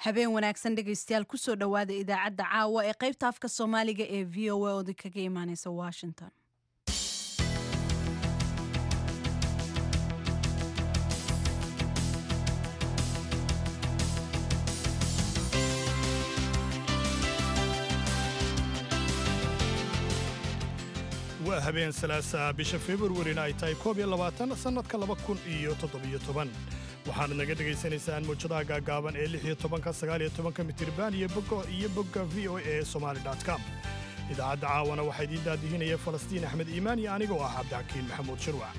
habeen wanaagsan dhegaystayaal kusoo dhowaada idaacadda caawa ee qaybta afka soomaaliga ee v o a oo kaga imaaneysa washington waa habeen salaasa bisha februarina ay tahay koob iyo labaatan sannadka laba kun iyo toddobiyo toban waxaana naga dhegaysanaysaan mawjadaha gaagaaban ee lix iyo tobanka sagaal iyo tobanka mitirban iyo bogo iyo bogga v o e somali com idaacadda caawana waxaa idiin daadihinaya falastiin axmed iimaan iyo anigoo ah cabdixakiin maxamuud shirwac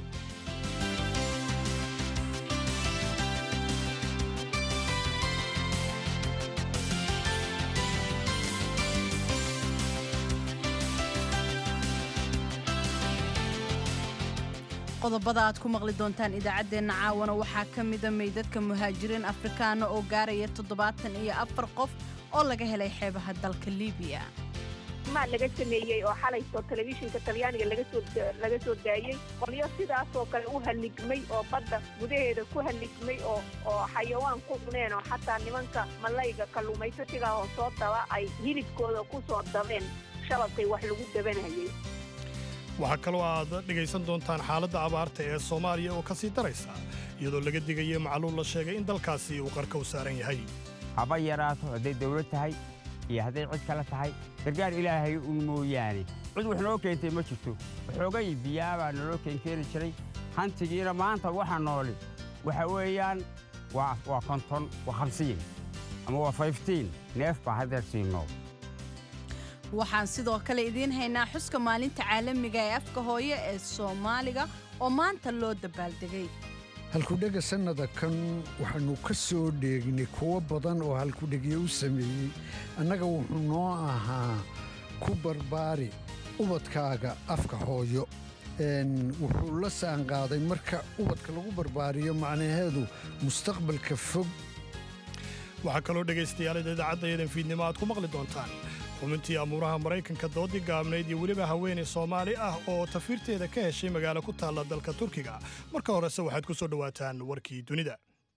qodobada aad ku maqli doontaan idaacaddeenna caawana waxaa ka mida meydadka muhaajiriin afrikaana oo gaaraya toddobaatan iyo afar qof oo laga helay xeebaha dalka libiya maa laga sameeyey oo xalayto telefishinka talyaaniga laga soo daayey qolyo sidaasoo kale u halligmay oo badda gudaheeda ku halligmay oo oo xayawaan ku cuneen oo xataa nimanka malayga kalluumaysatiga oo soo daba ay hilibkooda ku soo dabeen shababkay wax lagu dabanayay waxaa kaloo aad dhegaysan doontaan xaaladda abaarta ee soomaaliya oo ka sii daraysa iyadoo laga digayo macluul la sheegay in dalkaasi uu qarka u saaran yahay haba yaraato hadday dawlad tahay iyo hadday cid kale tahay gargaar ilaahay un mooyaane cid wax noo keentay ma jirto waxoogay biyaa baa naloo keenkeeni jiray hantigiina maanta waxa nooli waxa weeyaan waa konton waa hamsiin ama waa fayftiin neef baa haddeer sii nool waxaan sidoo kale idiin haynaa xuska maalinta caalamiga ee afka hooye ee soomaaliga oo maanta loo dabaaldegay halkudhega sannada kan waxaannu ka soo dheegnay kuwo badan oo halkudhegyo u sameeyey annaga wuxuu noo ahaa ku barbaari ubadkaaga afka hooyo wuxuu la saanqaaday marka ubadka lagu barbaariyo macnaheedu mustaqbalka fog waxaa kaloo dhegaystayaallada idaacaddayadan fiidnimo aad ku maqli doontaan xubintii amuuraha maraykanka doodii gaabnayd iyo weliba haweenay soomaali ah oo tafiirteeda ka heshay magaalo ku taalla dalka turkiga marka horese waxaad ku soo dhowaataan warkii dunida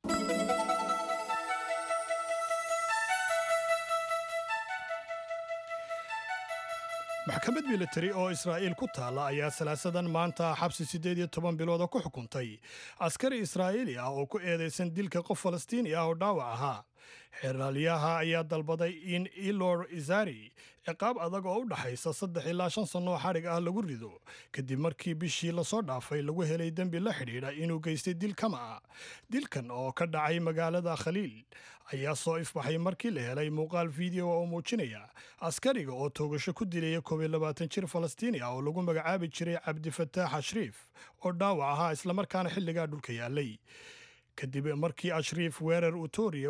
maxkamad militari oo israa'iil ku taalla ayaa salaasadan maanta xabsi siddeed iyo toban bilooda ku xukuntay askari israa'iili ah oo ku eedaysan dilka qof falastiini ah oo dhaawac ahaa xeeraalyaha ayaa dalbaday in ilor izari ciqaab adag oo u dhaxaysa saddex ilaa shan sannoo xadhig ah lagu rido kadib markii bishii lasoo dhaafay lagu helay dembi la xidhiidha inuu geystay dil kama ah dilkan oo ka dhacay magaalada khaliil ayaa soo ifbaxay markii la helay muuqaal fiideo oo muujinaya askariga oo toogasho ku dilaya koob iyo labaatan jir falastiini ah oo lagu magacaabi jiray cabdifataax ashriif oo dhaawac ahaa islamarkaana xilligaa dhulka yaallay kadib markii ashriif weerar utoriya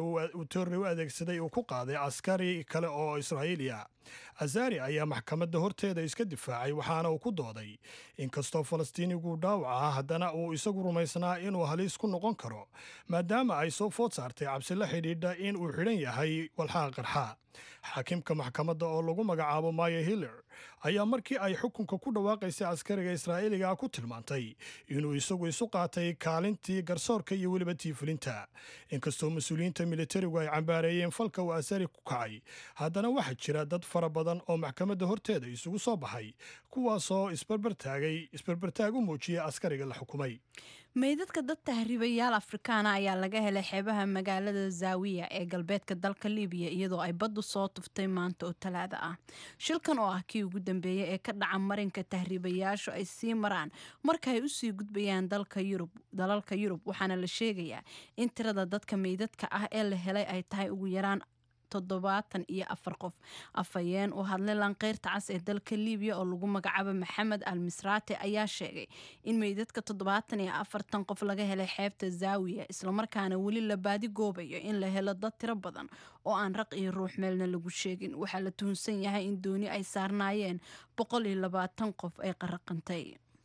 u adeegsaday uu ku qaaday askari kale oo israa'iili ah azari ayaa maxkamadda horteeda iska difaacay waxaana uu ku dooday inkastoo falastiinigu dhaawac ah haddana uu isagu rumaysnaa inuu haliis ku noqon karo maadaama ay soo food saartay cabsi la xidhiidha in uu xidhan yahay walxaha qarxa xaakimka maxkamadda oo lagu magacaabo maya hiller ayaa markii ay xukunka ku dhawaaqaysay askariga israa'iiliga ku tilmaantay inuu isagu isu qaatay kaalintii garsoorka iyo weliba tiifulinta inkastoo mas-uuliyiinta militarigu ay cambaareeyeen falka uu asari ku kacay haddana waxaa jira dad fara badan oo maxkamadda horteeda isugu soo baxay kuwaasoo isbarbartaagay isbarbartaag u muujiyay askariga la xukumay meydadka dad tahriibayaal afrikaana ayaa laga helay xeebaha magaalada zaawiya ee galbeedka dalka libiya iyadoo ay baddu soo tuftay maanta oo talaada ah shilkan oo ah kii ugu dambeeyey ee ka dhaca marinka tahriibayaashu ay sii maraan marka ay usii gudbayaan dalalka yurub waxaana la sheegayaa in tirada dadka meydadka ah ee la helay ay tahay ugu yaraan toddobaatan iyo afar qof afhayeen u hadlay lanqeyrta cas ee dalka libiya oo lagu magacaabo maxamed al misraate ayaa sheegay in meydadka toddobaatan iyo afartan qof laga helay xeebta zaawiya islamarkaana weli la baadi goobayo in la helo dad tiro badan oo aan raq iyo ruux meelna lagu sheegin waxaa la tuhunsan yahay in dooni ay saarnaayeen boqol iyo labaatan qof ay qaraqantay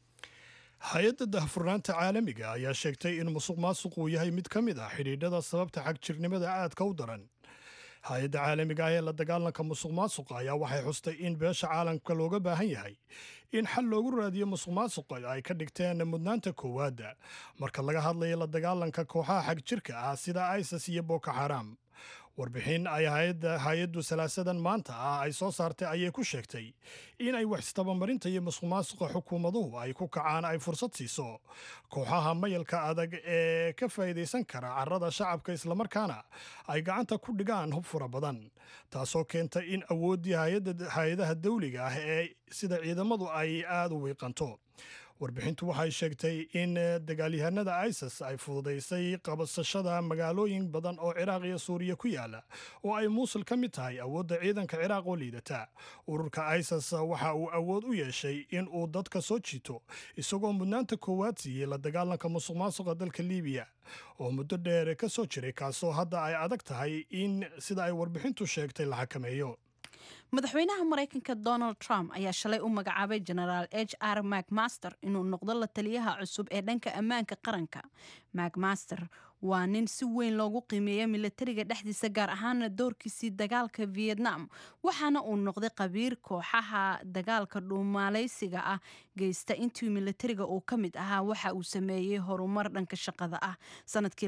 hay-adda dahfurnaanta caalamiga ayaa sheegtay in musuq maasuq uu yahay mid ka mid ah xidhiidhada sababta xagjirnimada aadka u daran hay-adda caalamiga ah ee la dagaalanka musuq maasuqa ayaa waxay xustay in beesha caalamka looga baahan yahay in xal loogu raadiyo musuq maasuqa ay ka dhigteen mudnaanta koowaadda marka laga hadlayo la dagaalanka kooxaha xagjirka ah sida isis iyo boko xaram warbixin ay hay-addu salaasadan maanta ah ay soo saartay ayay ku sheegtay in ay wax istabamarinta iyo masuqmaasuqa xukuumaduhu ay ku kacaan ay fursad siiso kooxaha mayalka adag ee ka faa'iidaysan kara carrada shacabka islamarkaana ay gacanta ku dhigaan hub fura badan taasoo keenta in awooddii hay-adaha dawliga ah ee sida ciidamadu ay aada u wiiqanto warbixintu waxay sheegtay in dagaalyahanada isis ay fududaysay qabasashada magaalooyin badan oo ciraaq iyo suuriya ku yaala oo ay muusul ka mid tahay awoodda ciidanka ciraaq oo liidata ururka isis waxa uu awood u yeeshay in uu dadka soo jiito isagoo mudnaanta koowaad siiyey la dagaalanka musuq maasuqa dalka liibiya oo muddo dheer ka soo jiray kaasoo hadda ay adag tahay in sida ay warbixintu sheegtay la xakameeyo madaxweynaha maraykanka donald trump ayaa shalay u magacaabay genaraal h r macmaster inuu noqdo la taliyaha cusub ee dhanka ammaanka qaranka macmaster waa nin si weyn loogu qiimeeya milatariga dhexdiisa gaar ahaana doorkiisii dagaalka vietnam waxaana uu noqday qabiir kooxaha dagaalka dhuumaaleysiga ah geysta intii milatariga uu ka mid ahaa waxa uu sameeyey horumar dhanka shaqada ah sanadkii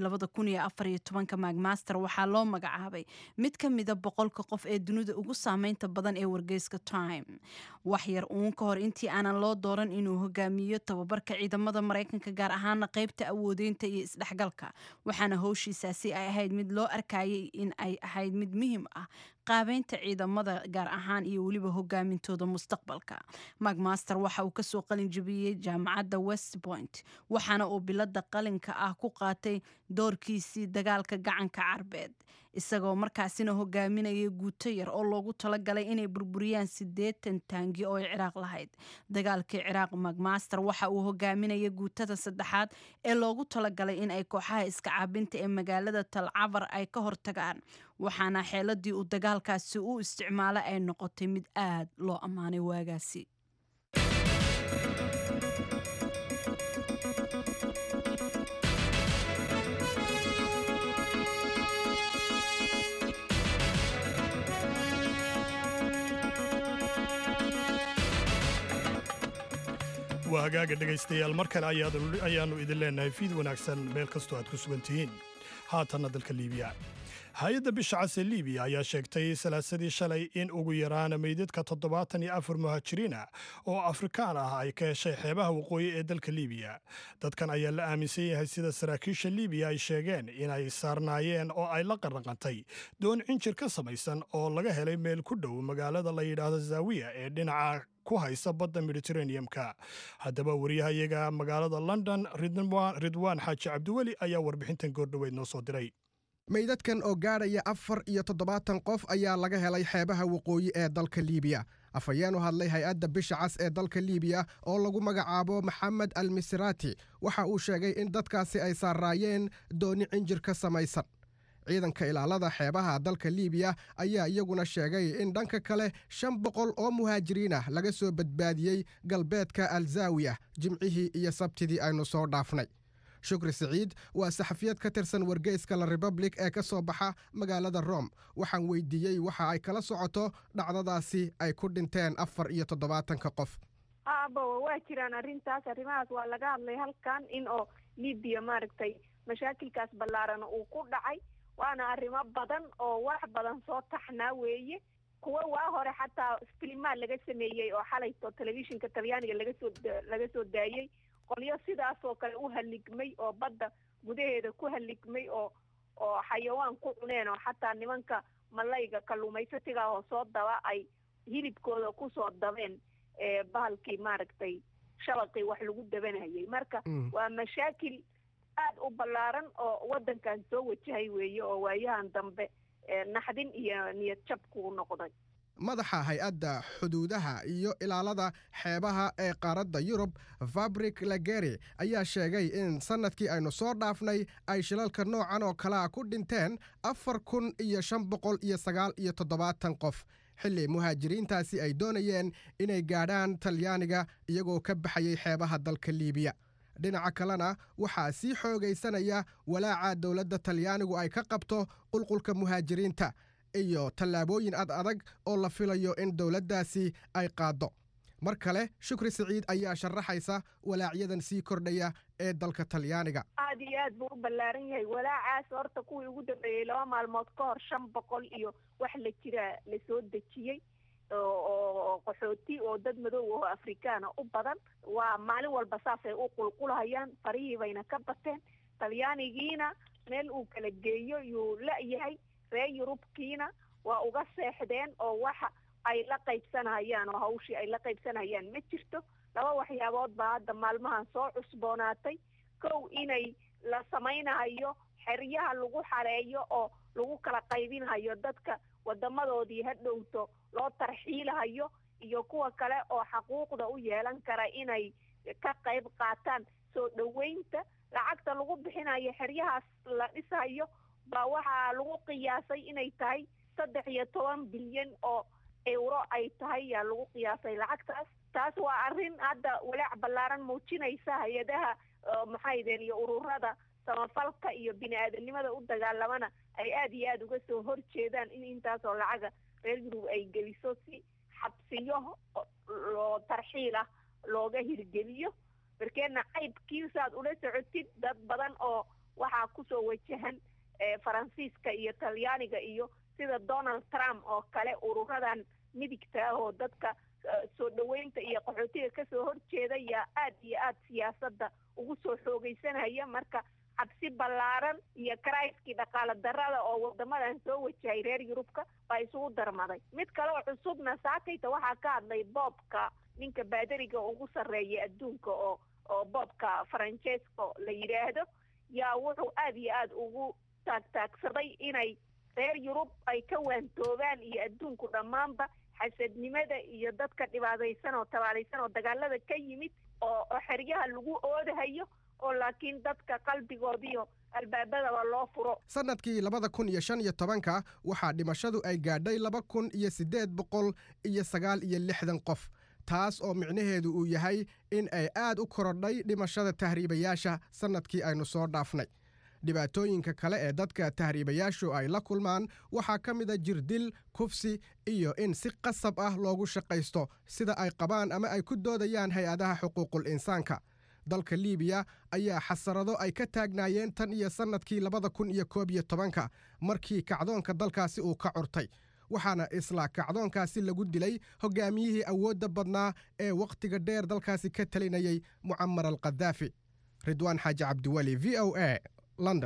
macmaster waxaa loo magacaabay mid ka mida boqolka qof ee dunida ugu saameynta badan ee wargeyska time waxyar uun ka hor intii aanan loo dooran inuu hogaamiyo tababarka ciidamada maraykanka gaar ahaana qeybta awoodeynta iyo isdhexgalka waxaana howshiisaasi ay ahayd mid loo arkayay in ay ahayd mid muhiim ah qaabeynta ciidamada gaar ahaan iyo weliba hogaamintooda mustaqbalka macmaster waxa uu kasoo qalin jabiyey jaamacadda west point waxaana uu bilada qalinka ah ku qaatay doorkiisii dagaalka gacanka carbeed isagoo markaasina hogaaminaya guuto yar oo loogu talagalay inay burburiyaan siddeetan taangi oo ay ciraaq lahayd dagaalkii ciraaq macmaster waxa uu hogaaminaya guutada saddexaad ee loogu talagalay in ay kooxaha iska caabinta ee magaalada talcabar ay ka hortagaan waxaana xeeladii uu dagaalkaasi u isticmaalay ay noqotay mid aad loo ammaanay waagaasi waa hagaaga dhegaystayaal mar kale ayaannu idin leenahay fiid wanaagsan meel kastoo aad ku sugan tihiin haatanna dalka liibiya hay-adda bisha cas ee liibiya ayaa sheegtay salaasadii shalay in ugu yaraan meydadka toddobaatan iyo afar muhaajiriin ah oo afrikaan ah ay ka heshay xeebaha waqooyi ee dalka liibiya dadkan ayaa la aaminsan yahay sida saraakiisha liibiya ay sheegeen inay saarnaayeen oo ay la qarraqantay doon cinjir ka samaysan oo laga helay meel ku dhow magaalada la yidhaahdo zaawiya ee dhinaca ku haysa badda mediteraneum-ka haddaba wariyahayaga magaalada london ridwaan xaaji cabdiweli ayaa warbixintan goordhoweyd noo soo diray meydadkan oo gaadhaya afar iyo toddobaatan qof ayaa laga helay xeebaha waqooyi ee dalka liibiya afhayeen u hadlay hay-adda bisha cas ee dalka liibiya oo lagu magacaabo maxamed al misraati waxa uu sheegay in dadkaasi ay saaraayeen dooni cinjir ka samaysan ciidanka ilaalada xeebaha dalka liibiya ayaa iyaguna sheegay in dhanka kale shan boqol oo muhaajiriin ah laga soo badbaadiyey galbeedka alzaawiya jimcihii iyo sabtidii aynu soo dhaafnay shukri siciid waa saxafiyad ka tirsan wargeyska la republic ee ka soo baxa magaalada rome waxaan weydiiyey waxa ay kala socoto dhacdadaasi ay ku dhinteen afar iyo toddobaatanka qof aabawa waa jiraan arrintaas arrimahaas waa laga hadlay halkan in oo libiya maaragtay mashaakilkaas ballaarana uu ku dhacay waana arrimo badan oo wax badan soo taxnaa weeye kuwa waa hore xataa filimaa laga sameeyey oo xalayto telefishinka talyaaniga laga soo laga soo daayey qolyo sidaasoo kale u haligmay oo badda gudaheeda ku haligmay oo oo xayawaan ku cuneen oo xataa nimanka malayga kalluumaysatiga oo soo daba ay hilibkooda kusoo dabeen bahalkii maaragtay shabaqii wax lagu dabanayay marka waa mashaakil aad u ballaaran oo waddankan soo wajahay weeye oo waayahan dambe naxdin iyo niyad jab kuu noqday madaxa hay-adda xuduudaha iyo ilaalada xeebaha ee qaaradda yurub fabrik lageri ayaa sheegay in sannadkii aynu soo dhaafnay ay shilalka noocan oo kalea ku dhinteen afar kun iyo shan boqol iyo sagaal iyo toddobaatan qof xilli muhaajiriintaasi ay doonayeen inay gaadhaan talyaaniga iyagoo ka baxayay xeebaha dalka liibiya dhinaca kalena waxaa sii xoogaysanaya walaaca dowladda talyaanigu ay ka qabto qulqulka muhaajiriinta iyo tallaabooyin ad adag oo la filayo in dowladdaasi ay qaaddo mar kale shukri siciid ayaa sharaxaysa walaacyadan sii kordhaya ee dalka talyaaniga aad iyo aad buu u ballaaran yahay walaacaas horta kuwii ugu dambeeyey laba maalmood ka hor shan boqol iyo wax la jira la soo dejiyey oo qaxooti oo dad madow oo afrikaana u badan waa maalin walba saasay u qulqulhayaan farihii bayna ka bateen talyaanigiina meel uu kala geeyo yuu la-yahay reer yurubkiina waa uga seexdeen oo waxa ay la qaybsanayaan oo hawshii ay la qaybsanayaan ma jirto laba waxyaabood baa hadda maalmahan soo cusboonaatay kow inay la samaynayo xeryaha lagu xareeyo oo lagu kala qaybinhayo dadka wadamadoodii ha dhowto loo tarxiilahayo iyo kuwa kale oo xaquuqda u yeelan kara inay ka qayb qaataan soo dhoweynta lacagta lagu bixinayo xeryahaas la dhisayo baa waxaa lagu qiyaasay inay tahay saddex iyo toban bilyan oo euro ay tahay yaa lagu qiyaasay lacagtaas taas waa arrin hadda walaac ballaaran muujinaysa hay-adaha maxaydeen iyo ururada samafalka iyo bini aadanimada u dagaalamana ay aada iyo aada uga soo horjeedaan in intaasoo lacaga reer yurub ay geliso si xabsiyo loo tarxiil ah looga hirgeliyo markeena qaybkiisaad ula socotid dad badan oo waxaa kusoo wajahan faransiiska iyo talyaaniga iyo sida donald trump oo kale ururadan midigta ah oo dadka soo dhoweynta iyo qaxootiga kasoo horjeeda yaa aad iyo aad siyaasadda ugu soo xoogeysanaya marka cabsi ballaaran iyo karayskii dhaqaale darada oo wadamadan soo wajahay reer yurubka baa isugu darmaday mid kale oo cusubna saakayta waxaa ka hadlay boobka ninka baadariga ugu sarreeya adduunka oo oo boobka faranjesco la yidhaahdo yaa wuxuu aada iyo aada ugu taagtaagsaday inay reer yurub ay ka waantoobaan iyo adduunku dhammaanba xasadnimada iyo dadka dhibaataysan oo tabaalaysan oo dagaalada ka yimid oo oo xeryaha lagu oodahayo oo laakiin dadka qalbigoodiyo albaabadaba loo furo sannadkii labada kun iyo shan iyo tobanka waxaa dhimashadu ay gaadhay laba kun iyo siddeed boqol iyo sagaal iyo lixdan qof taas oo micnaheedu uu yahay in ay aad u korodhay dhimashada tahriibayaasha sannadkii aynu soo dhaafnay dhibaatooyinka kale ee dadka tahriibayaashu ay la kulmaan waxaa ka mida jirdil kufsi iyo in si qasab ah loogu shaqaysto sida ay qabaan ama ay ku doodayaan hay-adaha xuquuqul insaanka dalka liibiya ayaa xasarado ay ka taagnaayeen tan iyo sannadkii labada kun iyo koob iyo tobanka markii kacdoonka dalkaasi uu ka curtay waxaana isla kacdoonkaasi lagu dilay hogaamiyihii awoodda badnaa ee wakhtiga dheer dalkaasi ka talinayay mucamar al khadaafi ridwaan xaaji cabdiweli v o a london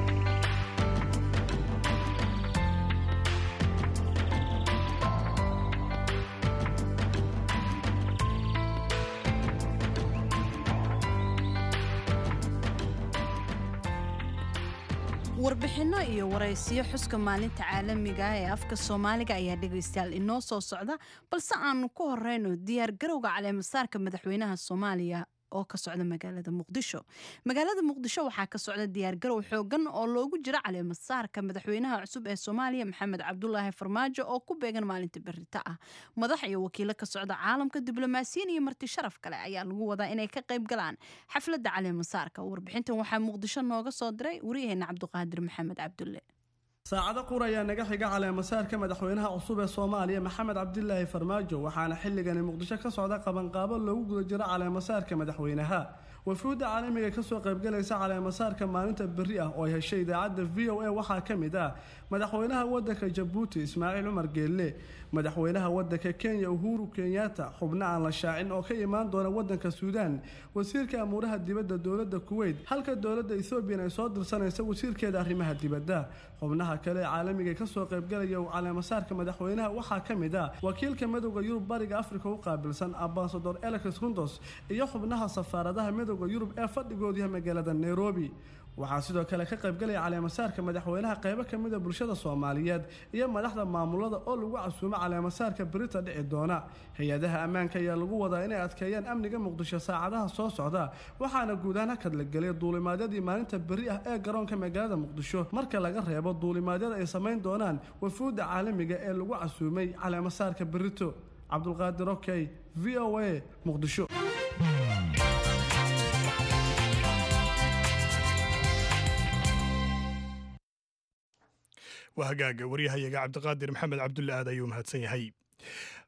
warbixinno iyo waraysiyo xuska maalinta caalamiga ah ee afka soomaaliga ayaa dhegaystayaal inoo soo socda balse aanu ku horeyno diyaar garowga caleemasaarka madaxweynaha soomaaliya oo ka socda magaalada muqdisho magaalada muqdisho waxaa ka socda diyaargarow xoogan oo loogu jiro caleemasaarka madaxweynaha cusub ee soomaaliya maxamed cabdulaahi farmaajo oo ku beegan maalinta berita ah madax iyo wakiilo ka socda caalamka diblomaasiyiin iyo marti sharaf kale ayaa lagu wadaa inay ka qayb galaan xafladda caleemasaarka warbixintan waxaa muqdisho nooga soo diray waryaheena cabduqaadir maxamed cabdulle saacado qur ayaa naga xiga caleemasaarka madaxweynaha cusub ee soomaaliya maxamed cabdilaahi farmaajo waxaana xilligani muqdisho ka socda qabanqaabo loogu guda jiro caleemasaarka madaxweynaha wafuudda caalamiga kasoo qaybgalaysa caleemasaarka maalinta berri ah oo ay heshay idaacadda v o a waxaa ka mid ah madaxweynaha wadanka jabuuti ismaaciil cumar geelle madaxweynaha wadanka kenya uhuru kenyatta xubno aan la shaacin oo ka imaan doona wadanka suudaan wasiirka amuuraha dibadda dowladda kuweyt halka dowladda ethoobiyan ay soo dirsanaysa wasiirkeeda arrimaha dibadda xubnaha kale ee caalamiga kasoo qaybgalaya caleemasaarka madaxweynaha waxaa ka mid ah wakiilka midowda yurub bariga afrika u qaabilsan ambasador elex rundos iyo xubnaha safaaradaha midowda yurub ee fadhigoodu yahay magaalada nairobi waxaa sidoo kale ka qaybgalaya caleemasaarka madaxweynaha qaybo ka mida bulshada soomaaliyeed iyo madaxda maamulada oo lagu casuumo caleemasaarka berita dhici doona hay-adaha ammaanka ayaa lagu wadaa inay adkeeyaan amniga muqdisho saacadaha soo socda waxaana guud ahaan hakad la gelay duulimaadyadii maalinta beri ah ee garoonka magaalada muqdisho marka laga reebo duulimaadyada ay samayn doonaan wafuudda caalamiga ee lagu casuumay caleemasaarka berito cabdulqaadir okey v o a muqdisho waa hagaaga waryahayaga cabdiqaadir maxamed cabdulle aad ayuu mahadsan yahay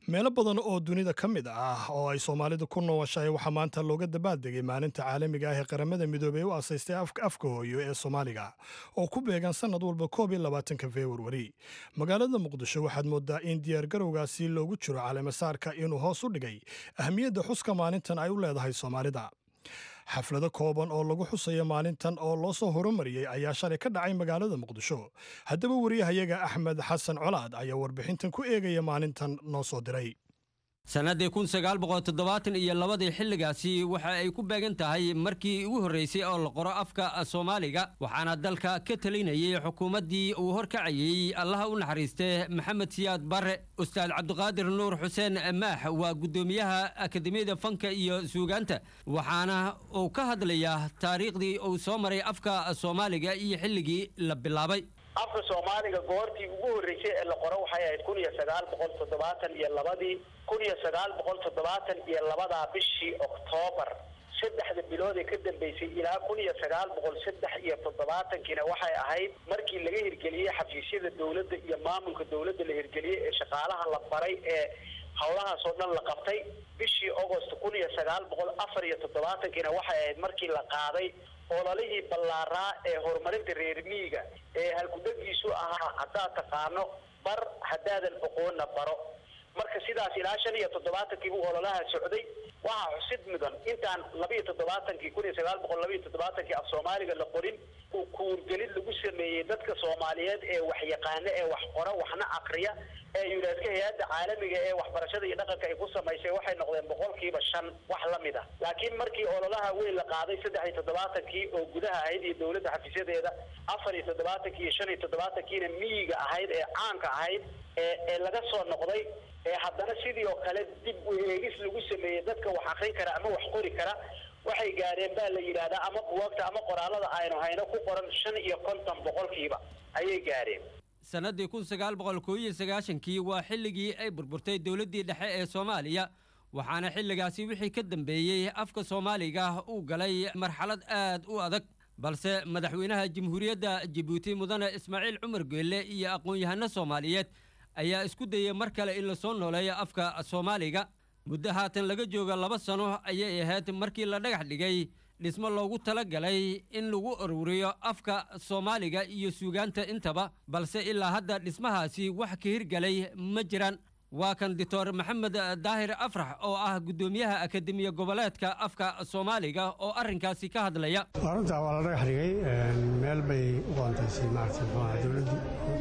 meelo badan oo dunida ka mid ah oo ay soomaalidu ku nooshahay waxaa maanta looga dabaaldegay maalinta caalamiga ah ee qaramada midoobey u asaystay afka hooyo ee soomaaliga oo ku beegan sannad walba koob iyo labaatanka februari magaalada muqdisho waxaad moodaa in diyaargarowgaasi loogu jiro caleemasaarka inuu hoos u dhigay ahmiyadda xuska maalintan ay u leedahay soomaalida xaflado kooban oo lagu xusayo maalintan oo loo soo horumariyey ayaa shalay ka dhacay magaalada muqdisho haddaba wariyahayaga axmed xasan colaad ayaa warbixintan ku eegaya maalintan noo soo diray sannaddii kun sagaal boqol toddobaatan iyo labadii xilligaasi waxa ay ku beegan tahay markii ugu horraysay oo la qoro afka soomaaliga waxaana dalka ka talinayay xukuumaddii uu horkacayey allaha u naxariistee maxamed siyaad barre ustaad cabdiqaadir nuur xuseen maax waa guddoomiyaha akademiyada fanka iyo suugaanta waxaana uu ka hadlayaa taariikhdii uu soo maray afka soomaaliga iyo xilligii la bilaabay afka soomaaliga goortii ugu horreysay ee la qoro waxay ahayd kun iyo sagaal boqol toddobaatan iyo labadii kun iyo sagaal boqol toddobaatan iyo labadaa bishii oktoobar saddexda bilood ee ka dambeysay ilaa kun iyo sagaal boqol saddex iyo toddobaatankiina waxay ahayd markii laga hirgeliyey xafiisyada dowladda iyo maamulka dowladda la hirgeliyey ee shaqaalaha la baray ee howlahaas oo dhan la qabtay bishii agost kun iyo sagaal boqol afar iyo toddobaatankiina waxay ahayd markii la qaaday ololihii ballaaraa ee horumarinta reer miyiga ee halkudagiisu ahaa haddaad taqaano bar haddaadan oqoonna baro marka sidaas ilaa shan iyo toddobaatankii buu ololaha socday waxaa xusid mudan intaan labiiyo toddobaatankii kun iyo sagaal boqol labiiyo toddobaatankii af soomaaliga la qorin uu kuurgelid lagu sameeyey dadka soomaaliyeed ee wax yaqaana ee wax qora waxna akriya ee yuneska hay-adda caalamiga ee waxbarashada iyo dhaqanka ay ku samaysay waxay noqdeen boqolkiiba shan wax la mid ah laakiin markii ololaha weyn la qaaday saddex iyo toddobaatankii oo gudaha ahayd iyo dowladda xafiisyadeeda afar iyo toddobaatankii iyo shan iyo toddobaatankiina miyiga ahayd ee caanka ahayd ee ee laga soo noqday ee haddana sidii oo kale dib u eegis lagu sameeyey dadka wax akrin kara ama wax qori kara waxay gaareen baa la yidhaahdaa ama buwaagta ama qoraalada aynu hayno ku qoran shan iyo konton boqolkiiba ayay gaareen sannaddii kun sagaal boqol koo iyo sagaashankii waa xilligii ay burburtay dowladdii dhexe ee soomaaliya waxaana xilligaasi wixii ka dambeeyey afka soomaaliga uu galay marxalad aad u adag balse madaxweynaha jamhuuriyadda jabuuti mudane ismaaciil cumar geelle iyo aqoon-yahano soomaaliyeed ayaa isku dayay mar kale in lasoo nooleeyo afka soomaaliga muddo haatan laga jooga laba sano ayay ahayd markii la dhagax dhigay dhismo loogu tala galay in lagu ururiyo afka soomaaliga iyo suugaanta intaba balse ilaa hadda dhismahaasi wax ka hirgalay ma jiraan waa kan doctor maxamed daahir afrax oo ah guddoomiyaha akademiya goboleedka afka soomaaliga oo arrinkaasi ka hadlaya runtaa waa la dhagax dhigay meel bay u qoontaysay maaragtay muxuaha dowladdii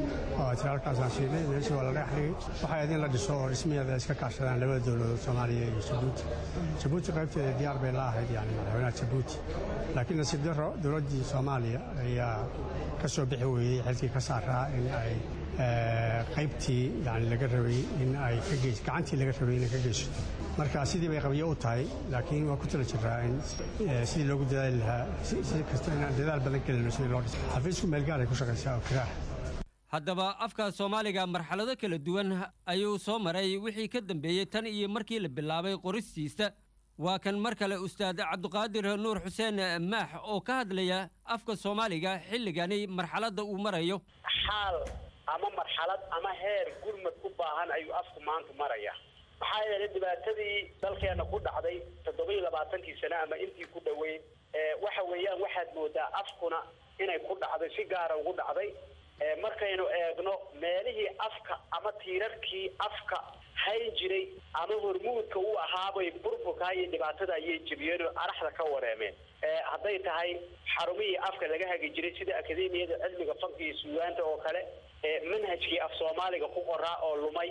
oo tiraalkaasaan siinay meeshii waa la dhagax dhigay waxay ahayd in la dhiso oo dhismaheeda iska kaashadaan labada dowladood soomaaliya iyo jabuuti jabuuti qaybteeda diyaar bay la ahayd yani madaxweynaha jabuuti laakiin nasiib daro dowladdii soomaaliya ayaa ka soo bixi weeyey xilkii ka saaraa in ay qaybtii yani laga rabay in ay ka geys gacantii laga rabay inay ka geysato marka sidii bay qabiyo u tahay laakiin waa ku tala jiraa in sidii loogu dadaali lahaa si kasta inaan dadaal badan gelino sidii loo dhiso xafiisku meelgaar ay ku shaqaysaa oo kiraax haddaba afka soomaaliga marxalado kala duwan ayuu soo maray wixii ka dambeeyey tan iyo markii la bilaabay qoristiisa waa kan mar kale ustaad cabdiqaadir nuur xuseen maax oo ka hadlaya afka soomaaliga xilligani marxaladda uu marayo xaal ama marxalad ama heer gurmad u baahan ayuu afku maanta maraya maxaa yeelay dhibaatadii dalkeena ku dhacday toddoba iyo labaatankii sane ama intii ku dhoweyd waxa weeyaan waxaad moodaa afkuna inay ku dhacday si gaara ugu dhacday markaynu eegno meelihii afka ama tiirarkii afka hayn jiray ama hormuudka u ahaabay burburka iyo dhibaatada ayay jebiyeen oo araxda ka wareemeen hadday tahay xarumihii afka laga hagi jiray sida akademiyada cilmiga fanka iyo suugaanta oo kale manhajkii af soomaaliga ku qoraa oo lumay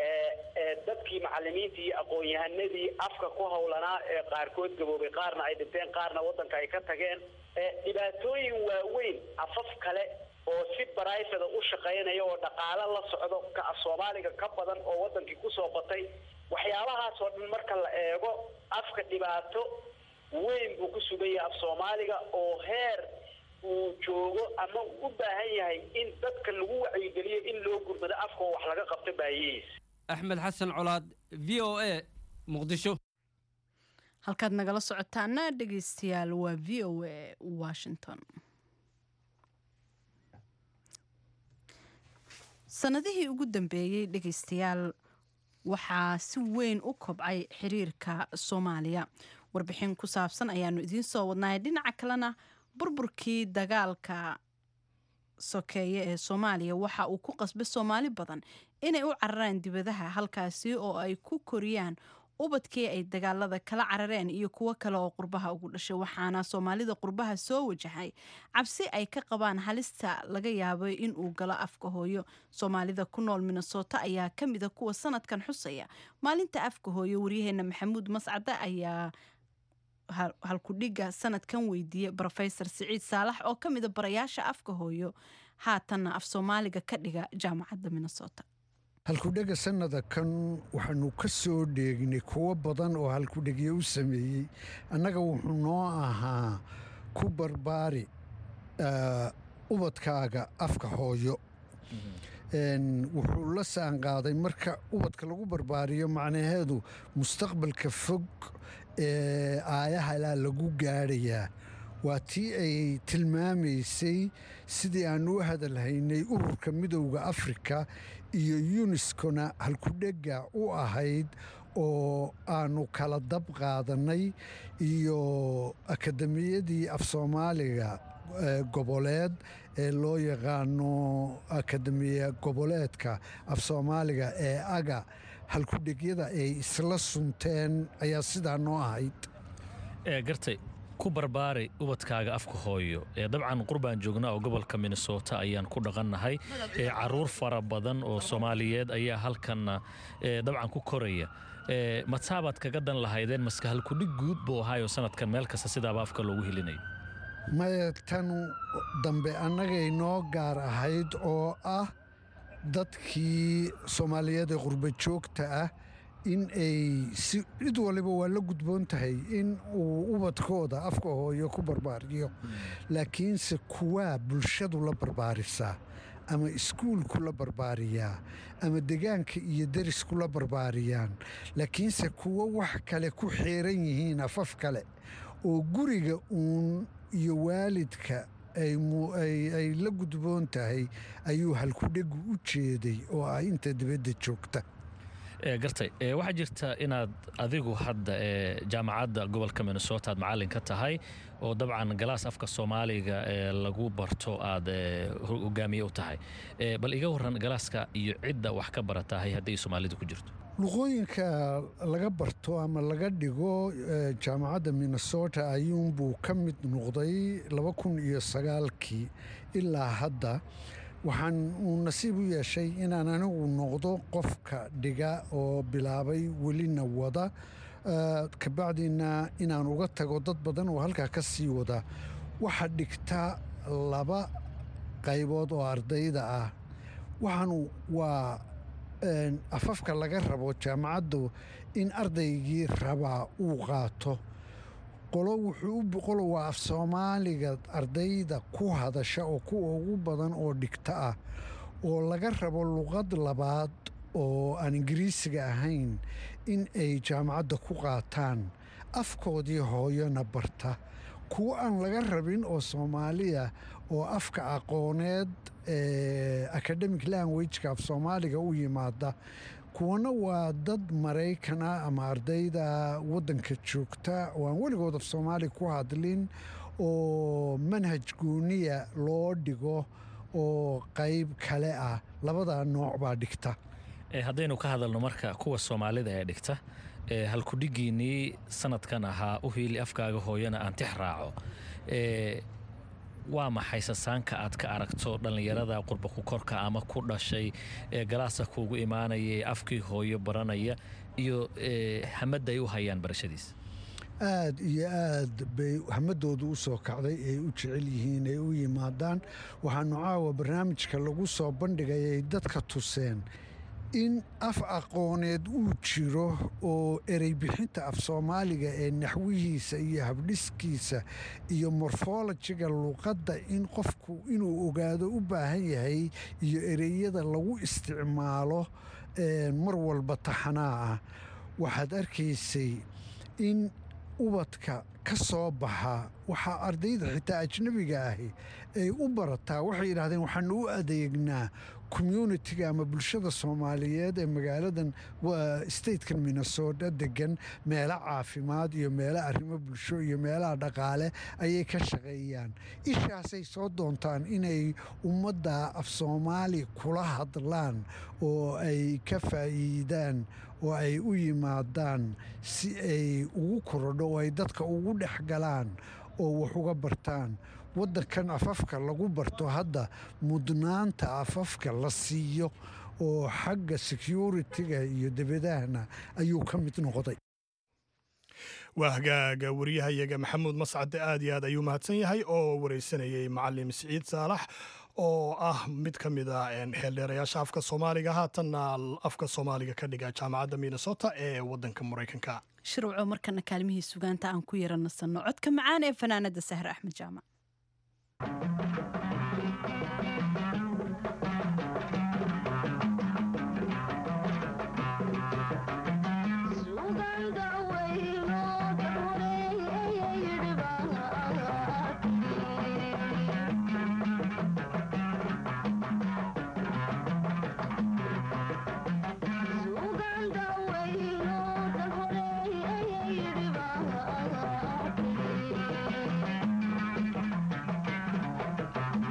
dadkii macalimiintii iyo aqoon-yahanadii afka ku howlanaa ee qaarkood gaboobay qaarna ay dhinteen qaarna waddanka ay ka tageen dhibaatooyin waaweyn afaf kale oo si barayfada u shaqaynaya oo dhaqaalo la socdo ka af soomaaliga ka badan oo waddankii kusoo batay waxyaabahaas oo dhan marka la eego afka dhibaato weyn buu ku sugan yahay af soomaaliga oo heer uu joogo ama u baahan yahay in dadka lagu wacyigeliyo in loo gurmado afka oo wax laga qabto baahiyihiis axmed xasan colaad v o a muqdisho halkaad nagala socotaana dhegeystayaal waa v o a washington sanadihii ugu dambeeyey dhegeystayaal waxaa si weyn u kobcay xiriirka soomaaliya warbixin ku saabsan ayaanu idiin soo wadnahay dhinaca kalena burburkii dagaalka sokeeye ee soomaaliya waxa uu ku qasbay soomaali badan inay u cararaan dibadaha halkaasi oo ay ku koriyaan ubadkii ay dagaalada kala carareen iyo kuwo kale oo qurbaha ugu dhashay waxaana soomaalida qurbaha soo wajahay cabsi ay ka qabaan halista laga yaabo inuu galo afka hooyo soomaalida ku nool minnesota ayaa ka mida kuwa sanadkan xusaya maalinta afka hooyo waryaheena maxamuud mascade ayaa halkudhiga sanadkan weydiiyey rofesor siciid saalax oo ka mida barayaasha afka hooyo haatanna af soomaaliga ka dhiga jaamacadda minnesota halkudhega sannada kan waxaanu ka soo dheegnay kuwo badan oo halkudhegyo u sameeyey annaga wuxuu noo ahaa ku barbaari ubadkaaga afka hooyo wuxuu la saanqaaday marka ubadka lagu barbaariyo macnaheedu mustaqbalka fog ee aayahalaa lagu gaadhayaa waa tii ay tilmaamaysay sidii aan u hadalhaynay ururka midowda afrika iyo yuniskona halkudhega u ahayd oo aanu kala dab qaadannay iyo akademiyadii af soomaaliga goboleed ee loo yaqaano akademiya goboleedka af soomaaliga ee aga halkudhegyada ay isla sunteen ayaa sidaa noo ahayd gartay ku barbaari ubadkaaga afka hooyo ee dabcan qurbaan joognaa oo gobolka minnesota ayaan ku dhaqannahay ee caruur fara badan oo soomaaliyeed ayaa halkanna dabcan ku koraya mataabaad kaga dan lahaydeen maska halkudhig guud buu ahaayoo sanadkan meel kasta sidaaba afka loogu helinayo maya tan dambe annagay noo gaar ahayd oo ah dadkii soomaaliyeed ee qurba joogta ah in ay si cid waliba waa la gudboon tahay in uu ubadkooda afka hooyo ku barbaariyo laakiinse kuwaa bulshadu la barbaarisaa ama iskuulku la barbaariyaa ama degaanka iyo derisku la barbaariyaan laakiinse kuwo wax kale ku xeeran yihiin afaf kale oo guriga uun iyo waalidka ay la gudboon tahay ayuu halkudhegu u jeeday oo ah inta dibadda joogta gartay waxaa jirta inaad adigu hadda ee jaamacadda gobolka minnesota aad macallin ka tahay oo dabcan galaas afka soomaaliga ee lagu barto aad hogaamiye u tahay bal iga waran galaaska iyo cidda wax ka baratahay haddii soomaalida ku jirto luqooyinka laga barto ama laga dhigo jaamacadda minnesota ayuunbuu ka mid noqday laba kun iyo sagaalkii ilaa hadda waxaan uu nasiib u yeeshay inaan anigu noqdo qofka dhiga oo bilaabay welina wada kabacdiina inaan uga tago dad badan oo halkaa ka sii wada waxaa dhigta laba qaybood oo ardayda ah waxaanu waa afafka laga rabo jaamacaddu in ardaygii rabaa uu qaato qolo wuxuu qolo waa af soomaaliga ardayda ku hadasha oo kuwa ugu badan oo dhigta ah oo laga rabo luqad labaad oo aan ingiriisiga ahayn in ay jaamacadda ku qaataan afkoodii hooyona barta kuwo aan laga rabin oo soomaaliya oo afka aqooneed ee academic languageka af soomaaliga u yimaada kuwana waa dad maraykan ah ama ardayda waddanka joogta oo aan weligood af soomaali ku hadlin oo manhaj gooniya loo dhigo oo qayb kale ah labadaa nooc baa dhigta haddaynu ka hadalno marka kuwa soomaalida ee dhigta halkudhigiinnii sanadkan ahaa u hiili afkaaga hooyana aan tix raaco waa maxay sasaanka aad ka aragto dhallinyarada qurba ku korka ama ku dhashay ee galaasa kuugu imaanaya ee afkii hooyo baranaya iyo hamadda ay u hayaan barashadiisa aad iyo aad bay hamadoodu u soo kacday ay u jecel yihiin ay u yimaadaan waxaanu caawa barnaamijka lagu soo bandhigay ay dadka tuseen in af aqooneed uu jiro oo erey bixinta af soomaaliga ee naxwihiisa iyo habdhiskiisa iyo morfolojiga luqadda in qofku inuu ogaado u baahan yahay iyo ereyada lagu isticmaalo mar walba taxanaa ah waxaad arkaysay in ubadka ka soo baxa waxaa ardayda xitaa ajnabiga ahi ay u barataa waxay yidhahdeen waxaanu u adeegnaa communitiga ama bulshada soomaaliyeed ee magaaladan waa statekan minnesota degan meelo caafimaad iyo meelo arrimo bulsho iyo meelaha dhaqaale ayay ka shaqeeyaan ishaasay soo doontaan inay ummadda af soomaali kula hadlaan oo ay ka faa'iidaan oo ay u yimaadaan si ay ugu korodho oo ay dadka ugu dhex galaan oo wax uga bartaan waddankan afafka lagu barto hadda mudnaanta afafka la siiyo oo xagga securitiga iyo debadahana ayuu ka mid noqday waa hagaaga wariyahayaga maxamuud mascade aad iyo aad ayuu mahadsan yahay oo wareysanayay macalim siciid saalax oo ah mid ka mid a xeeldheerayaasha afka soomaaliga haatanna afka soomaaliga ka dhiga jaamacadda minnesota ee waddanka maraykanka shirwaco markana kaalmihii sugaanta aan ku yara nasanno codka macaan ee fanaanada sahre axmed jaamac Thank you.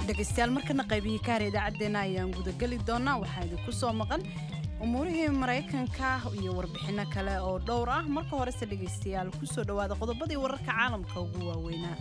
dhegaystayaal markana qaybihii ka hara idaacaddeenna ayaan gudageli doonaa waxaa idinku soo maqan umuurihii maraykanka iyo warbixinno kale oo dhowr ah marka horese dhegaystayaal ku soo dhowaada qodobadii wararka caalamka ugu waaweynaa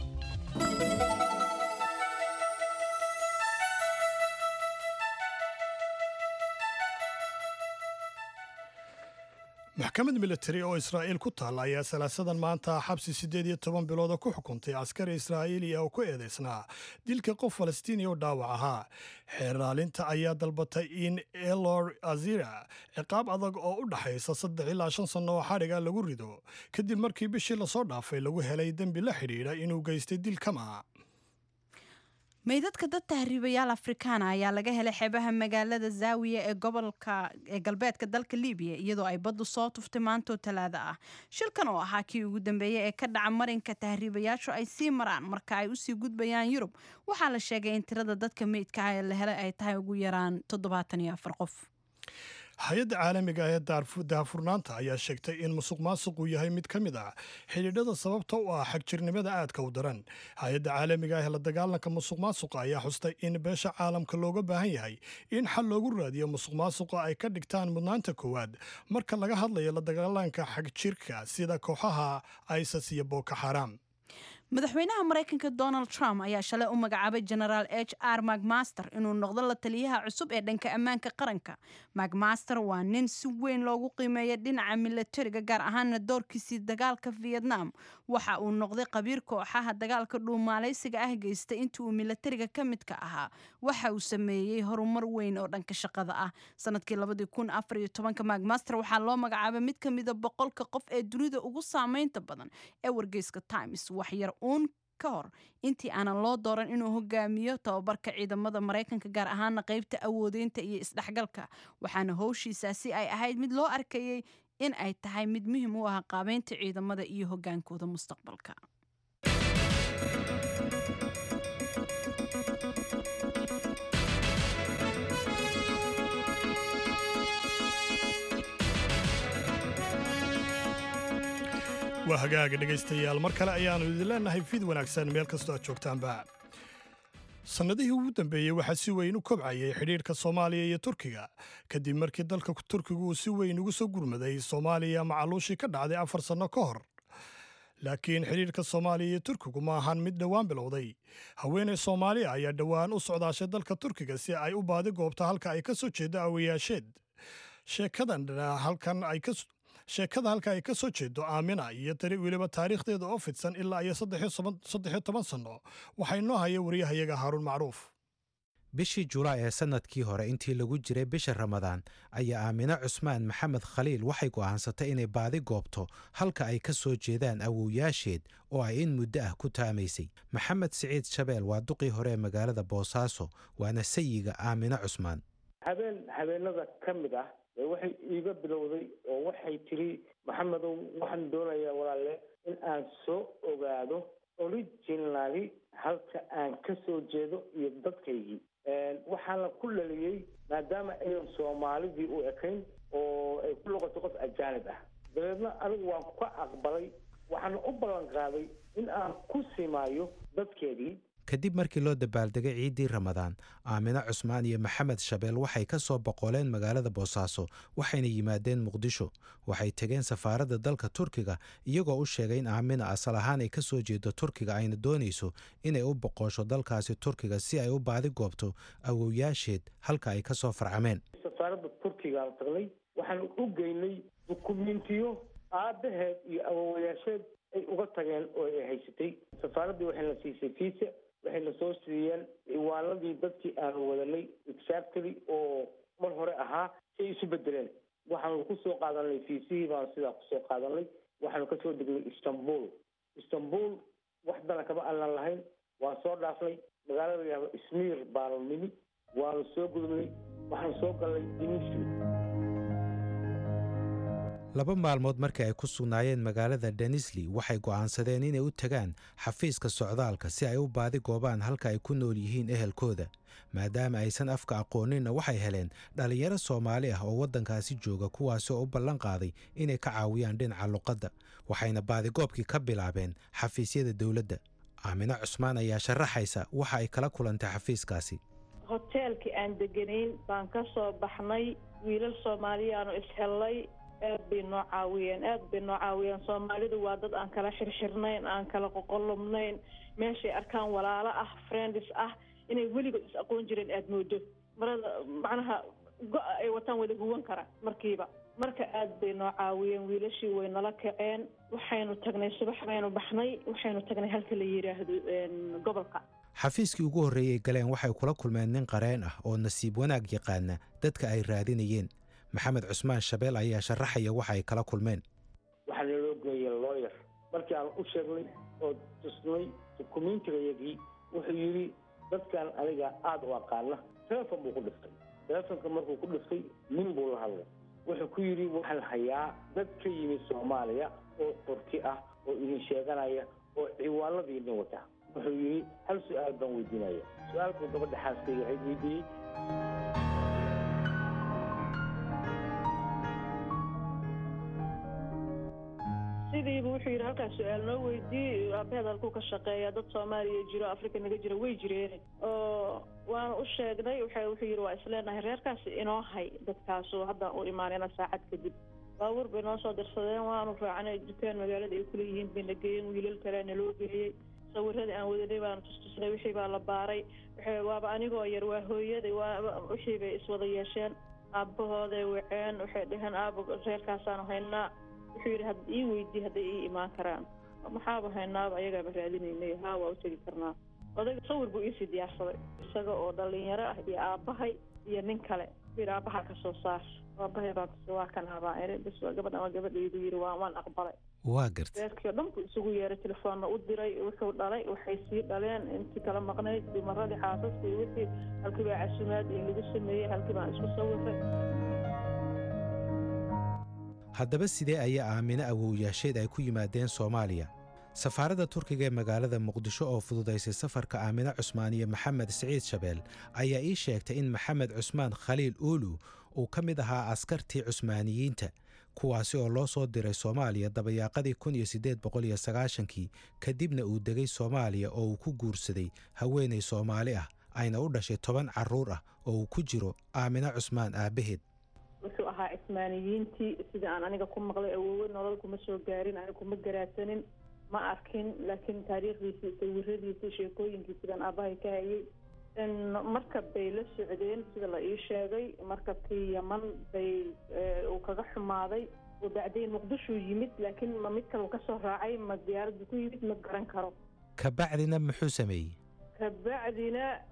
maxkamad militari oo israa'iil ku taalla ayaa salaasadan maanta xabsi siddeed iyo toban bilooda ku xukuntay askari israa'iiliya oo ku eedaysnaa dilka qof falastiiniya oo dhaawac ahaa xeeraalinta ayaa dalbatay in elor azira ciqaab adag oo u dhaxaysa saddex ilaa shan sanno oo xadhiga lagu rido kadib markii bishii lasoo dhaafay lagu helay dembi la xidhiidha inuu geystay dil kama meydadka dad tahriibayaal afrikaana ayaa laga helay xeebaha magaalada zaawiya ee gobolka ee galbeedka dalka libiya iyadoo ay baddu soo tuftay maantoo talaada ah shilkan oo ahaa kii ugu dambeeyey ee ka dhaca marinka tahriibayaashu ay sii maraan marka ay usii gudbayaan yurub waxaa la sheegay in tirada dadka meydka ah ee la helay ay tahay ugu yaraan toddobaatan iyo afar qof hay-adda caalamiga ah ee daahfurnaanta ayaa sheegtay in musuq maasuqu yahay mid ka mid ah xidhiidhada sababta u ah xagjirnimada aadka u daran hay-adda caalamiga ah ee la dagaalanka musuq maasuqa ayaa xustay in beesha caalamka looga baahan yahay in xal loogu raadiyo musuq maasuqa ay ka dhigtaan mudnaanta koowaad marka laga hadlayo la dagaalanka xagjirka sida kooxaha isas iyo booko xaaraam madaxweynaha maraykanka donald trump ayaa shalay u magacaabay genaraal h r macmaster inuu noqdo la taliyaha cusub ee dhanka ammaanka qaranka macmaster waa nin si weyn loogu qiimeeya dhinaca milatariga gaar ahaana doorkiisii dagaalka vietnam waxa uu noqday qabiir kooxaha dagaalka dhuumaalaysiga ah geystay intii uu milatariga ka midka ahaa waxa uu sameeyey horumar weyn oo dhanka shaqada ah sanadkii macmaster waxaa loo magacaabay mid ka mida boqolka qof ee dunida ugu saameynta badan ee wargeyska times waxyar uun ka hor intii aanan loo dooran inuu hogaamiyo tababarka ciidamada maraykanka gaar ahaana qaybta awoodeynta iyo isdhexgalka waxaana howshiisaasi ay ahayd mid loo arkayey in ay tahay mid muhiim u ah qaabeynta ciidamada iyo hogaankooda mustaqbalka waa hagaaga dhegaystayaal mar kale ayaannu idin leenahay fid wanaagsan meel kastoo aad joogtaanba sannadihii ugu dambeeyey waxaa si weyn u kobcayay xidhiidhka soomaaliya iyo turkiga kadib markii dalka turkigu uu si weyn ugu soo gurmaday soomaaliya macaluushii ka dhacday afar sanno ka hor laakiin xidhiidhka soomaaliya iyo turkigu ma ahan mid dhowaan bilowday haweeney soomaaliya ayaa dhowaan u socdaashay dalka turkiga si ay u baadi goobta halka ay ka soo jeedo awayaasheed sheekadan halkan ay ka sheekada halka ay ka soo jeedo aamina iyo tari weliba taariikhdeeda oo fidsan ilaa iyo saddexiyo toban sanno waxaa inoo haya wariyahayaga haaruun macruuf bishii julaay ee sannadkii hore intii lagu jiray bisha ramadaan ayaa aamine cusmaan maxamed khaliil waxay go'aansatay inay baadi goobto halka ay ka soo jeedaan awowyaasheed oo ay in muddo ah ku taamaysay maxamed siciid shabeel waa duqii hore ee magaalada boosaaso waana sayiga aamine cusmaan habeen habeenada ka mid ah waxay iiga bilowday oo waxay tiri maxamedow waxaan doonayaa walaale in aan soo ogaado originally halka aan ka soo jeedo iyo dadkaygii waxaana ku dhaliyey maadaama aynan soomaalidii u ekayn oo ay ku noqoto qof ajaanib ah dabeedna anigu waan ka aqbalay waxaana u ballan qaaday in aan ku simaayo dadkeedii kadib markii loo dabaaldegay ciiddii ramadaan aamine cusmaan iyo maxamed shabeel waxay ka soo boqoleen magaalada boosaaso waxayna yimaadeen muqdisho waxay tegeen safaaradda dalka turkiga iyagoo u sheegay in aamina asal ahaan ay ka soo jeedo turkiga ayna doonayso inay u boqosho dalkaasi turkiga si ay u baadi goobto awowyaasheed halka ay ka soo farcameen safaaradda turkigaan tagnay waxaan u geynay dukumentiyo aabbaheed iyo awowayaasheed ay uga tageen oo ay haysatay safaaraddii waxayna siisay fiisa waxayna soo siiyeen ciwaanadii dadkii aanu wadanay exactly oo mar hore ahaa si ay isu bedeleen waxaanu ku soo qaadanay fiisihii baanu sidaa kusoo qaadanay waxaanu kasoo degnay istanbul istanbul wax dana kama aanan lahayn waan soo dhaafnay magaalada yahdo ismiir baanu nimi waanu soo gudubnay waxaanu soo galnay dimitri laba maalmood markii ay ku sugnaayeen magaalada denisli waxay go'aansadeen inay u tagaan xafiiska socdaalka si ay u baadi goobaan halka ay ku nool yihiin ehelkooda maadaama aysan afka aqooninna waxay heleen dhallinyaro soomaali ah oo waddankaasi jooga kuwaasi oo u ballan qaaday inay ka caawiyaan dhinaca luqadda waxayna baadigoobkii ka bilaabeen xafiisyada dowladda aamino cusmaan ayaa sharaxaysa waxa ay kala kulantay xafiiskaasi hoteelkii aan deganayn baan ka soo baxnay wiilal soomaaliyaanu ishellay aad bay noo caawiyeen aad bay noo caawiyeen soomaalidu waa dad aan kala xirxirnayn aan kala qoqolubnayn meeshay arkaan walaalo ah friends ah inay weligood is aqoon jireen aada moodo marada macnaha go-a ay wataan wada huwan kara markiiba marka aad bay noo caawiyeen wiilashii way nala kaceen waxaynu tagnay subax baynu baxnay waxaynu tagnay halka la yidhaahdo gobolka xafiiskii ugu horreeyey galeen waxay kula kulmeen nin qareen ah oo nasiib wanaag yaqaana dadka ay raadinayeen maxamed cusmaan shabeel ayaa sharaxaya waxa ay kala kulmeen waxaa naloo geeyey looyer markii aan u sheegnay oo tusnay dukumiintigayagii wuxuu yidhi dadkan aniga aada u aqaana telefon buu ku dhiftay telefonka markuu ku dhiftay nin buu la hadlay wuxuu ku yidhi waxaan hayaa dad ka yimid soomaaliya oo turki ah oo idin sheeganaya oo ciwaanadiidin wata wuxuu yidhi hal su-aal baan weydiinaya su-aalkuu gabadha xaaskayga ahayd weydiiyey sidiibu wuxuu yidhi halkaas su-aal noo weydii aabaheed halkuu ka shaqeeya dad soomaaliya jiro africa naga jira way jireen oo waanu u sheegnay wuxuu yidhi waa isleenahay reerkaasi inoo hay dadkaasu haddaan u imaanayna saacad kadib baabuur bay noo soo dirsadeen waanu raacnay dukaan magaalada ay kuleeyihiin bayna geeyeen wiilal kalea naloo geeyey sawiradii aan wadanay baanu tustusnay wixii baa la baaray waaba anigoo yar waa hooyaday waa wixii bay iswada yeesheen aabahooday waceen waxay dhaheen aaba reerkaasaanu haynaa wuxuu yidhi had ii weydii hadday ii imaan karaan maxaaba haynaaba ayagaaba raadinaynay haa waa u tegi karnaa odayga sawir buu iisii diyaarsaday isaga oo dhalinyaro ah iyo aabbahay iyo nin kale yidhi aabbaha ka soo saar aabbahay baan tusi waa kan abaan iri bis gabadhan waa gabadhaydu yidhi waa waan aqbalay waa gartay reerkii oo dhan buu isugu yeeray telefoonna u diray wuxuu dhalay waxay sii dhaleen intii kala maqnayd dumaradii xaasaska iyo wixii halkii baa casumaad iyo lagu sameeyey halkii baan isku sawiray haddaba sidee ayaa aamino awowyaasheed ay ku yimaadeen soomaaliya safaaradda turkiga ee magaalada muqdisho oo fududaysay safarka aamino cusmaan iyo maxamed siciid shabeel ayaa ii sheegtay in maxamed cusmaan khaliil uulu uu ka mid ahaa askartii cusmaaniyiinta kuwaasi oo loo soo diray soomaaliya dabayaaqadii kun iyo siddeed boqol iyo sagaashankii kadibna uu degay soomaaliya oo uu ku guursaday haweenay soomaali ah ayna u dhashay toban carruur ah oo uu ku jiro aamino cusmaan aabbaheed wuxuu ahaa cismaaniyiintii sida aan aniga ku maqlay awoowe nolol kuma soo gaarin aniga kuma garaadsanin ma arkin laakiin taariikhdiisii sawiradiisii sheekooyinkii sidaan aabbahay ka hayay markab bay la socdeen sida la ii sheegay markabkii yaman bay uu kaga xumaaday oo bacdayn muqdishuu yimid laakiin ma mid kale uu kasoo raacay ma diyaaraddu ku yimid ma garan karo kabacdina muxuu sameeyey kabacdina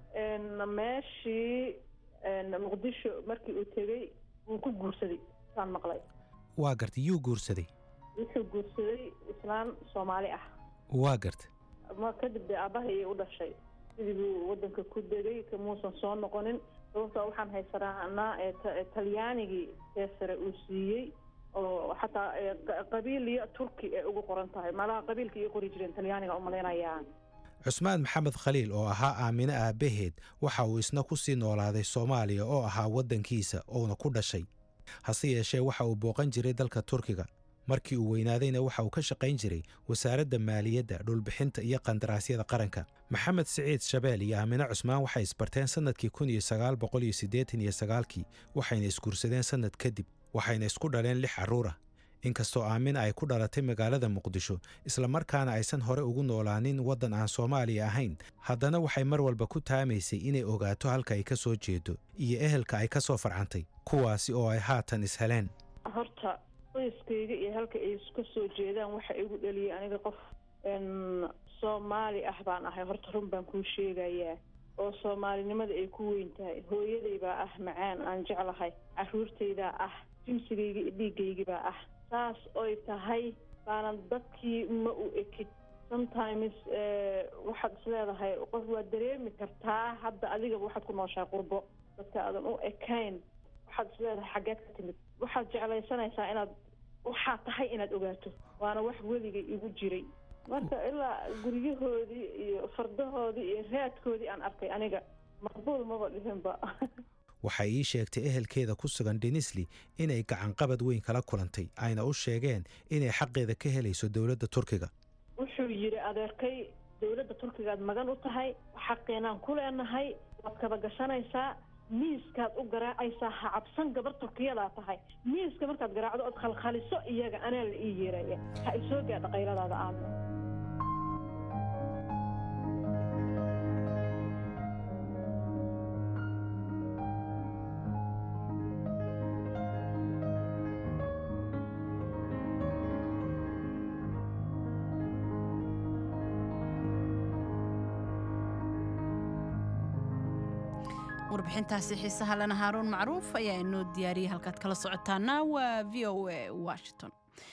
meeshii muqdisho markii uu tegey wuu ku guursaday saan maqlay waa gartay yuu guursaday wuxuu guursaday islaan soomaali ah waa gartay ma kadib dee aabbahay ayay u dhashay sidii buu waddanka ku degay kamuusan soo noqonin sababtoo waxaan haysanaa talyaanigii seesare uu siiyey oo xataa qabiil iyo turki ay ugu qoran tahay malaha qabiilka ii qori jireen talyaaniga umalaynayaan cusmaan maxamed khaliil oo ahaa aamino aabbaheed waxa uu isna ku sii noolaaday soomaaliya oo ahaa waddankiisa ouna ku dhashay hase yeeshee waxa uu booqan jiray dalka turkiga markii uu weynaadayna waxa uu ka shaqayn jiray wasaaradda maaliyadda dhulbixinta iyo qandaraasyada qaranka maxamed siciid shabeel iyo aamino cusmaan waxay isbarteen sannadkii kun iyo sagaal boqol iyo siddeetan iyo sagaalkii waxayna isguursadeen sannad kadib waxayna isku dhaleen lix carruur ah inkastoo aamina ay ku dhalatay magaalada muqdisho islamarkaana aysan hore ugu noolaanin waddan aan soomaaliya ahayn haddana waxay mar walba ku taamaysay inay ogaato halka ay ka soo jeedo iyo ehelka ay ka soo farcantay kuwaasi oo ay haatan isheleen horta qoyskayga iyo halka ay ka soo jeedaan waxa igu dhaliyay aniga qof soomaali ah baan ahay horta run baan kuu sheegayaa oo soomaalinimada ay ku weyn tahay hooyaday baa ah macaan aan jeclahay carruurtaydaa ah jimsigayga iyo dhiigaygibaa ah saas oy tahay baanan dadkii ma u ekid sometimes waxaad is leedahay qof waad dareemi kartaa hadda adigaba waxaad ku nooshahay qurbo dadka aadan u ekayn waxaad is leedahay xaggeed ka timid waxaad jeclaysanaysaa inaad waxaa tahay inaad ogaato waana wax weligay igu jiray marka ilaa guryahoodii iyo fardahoodii iyo raadkoodii aan arkay aniga maqbuul maba dhihinba waxay ii sheegtay ehelkeeda ku sugan denisli inay gacanqabad weyn kala kulantay ayna u sheegeen inay xaqeeda ka helayso dowladda turkiga wuxuu yidhi adeerkay dowladda turkigaad magan u tahay xaqeenaan ku leenahay waad kaba gashanaysaa miiskaad u garaacaysaa ha cabsan gabar turkiyadaa tahay miiska markaad garaacdo ood khalkhaliso iyaga anaa la ii yeeraya ha isoo gaadha qayladaada aadna warbixintaasi xiisaha lena haaruun macruuf ayaa inoo diyaariyey halkaad kala socotaana waa v o a washington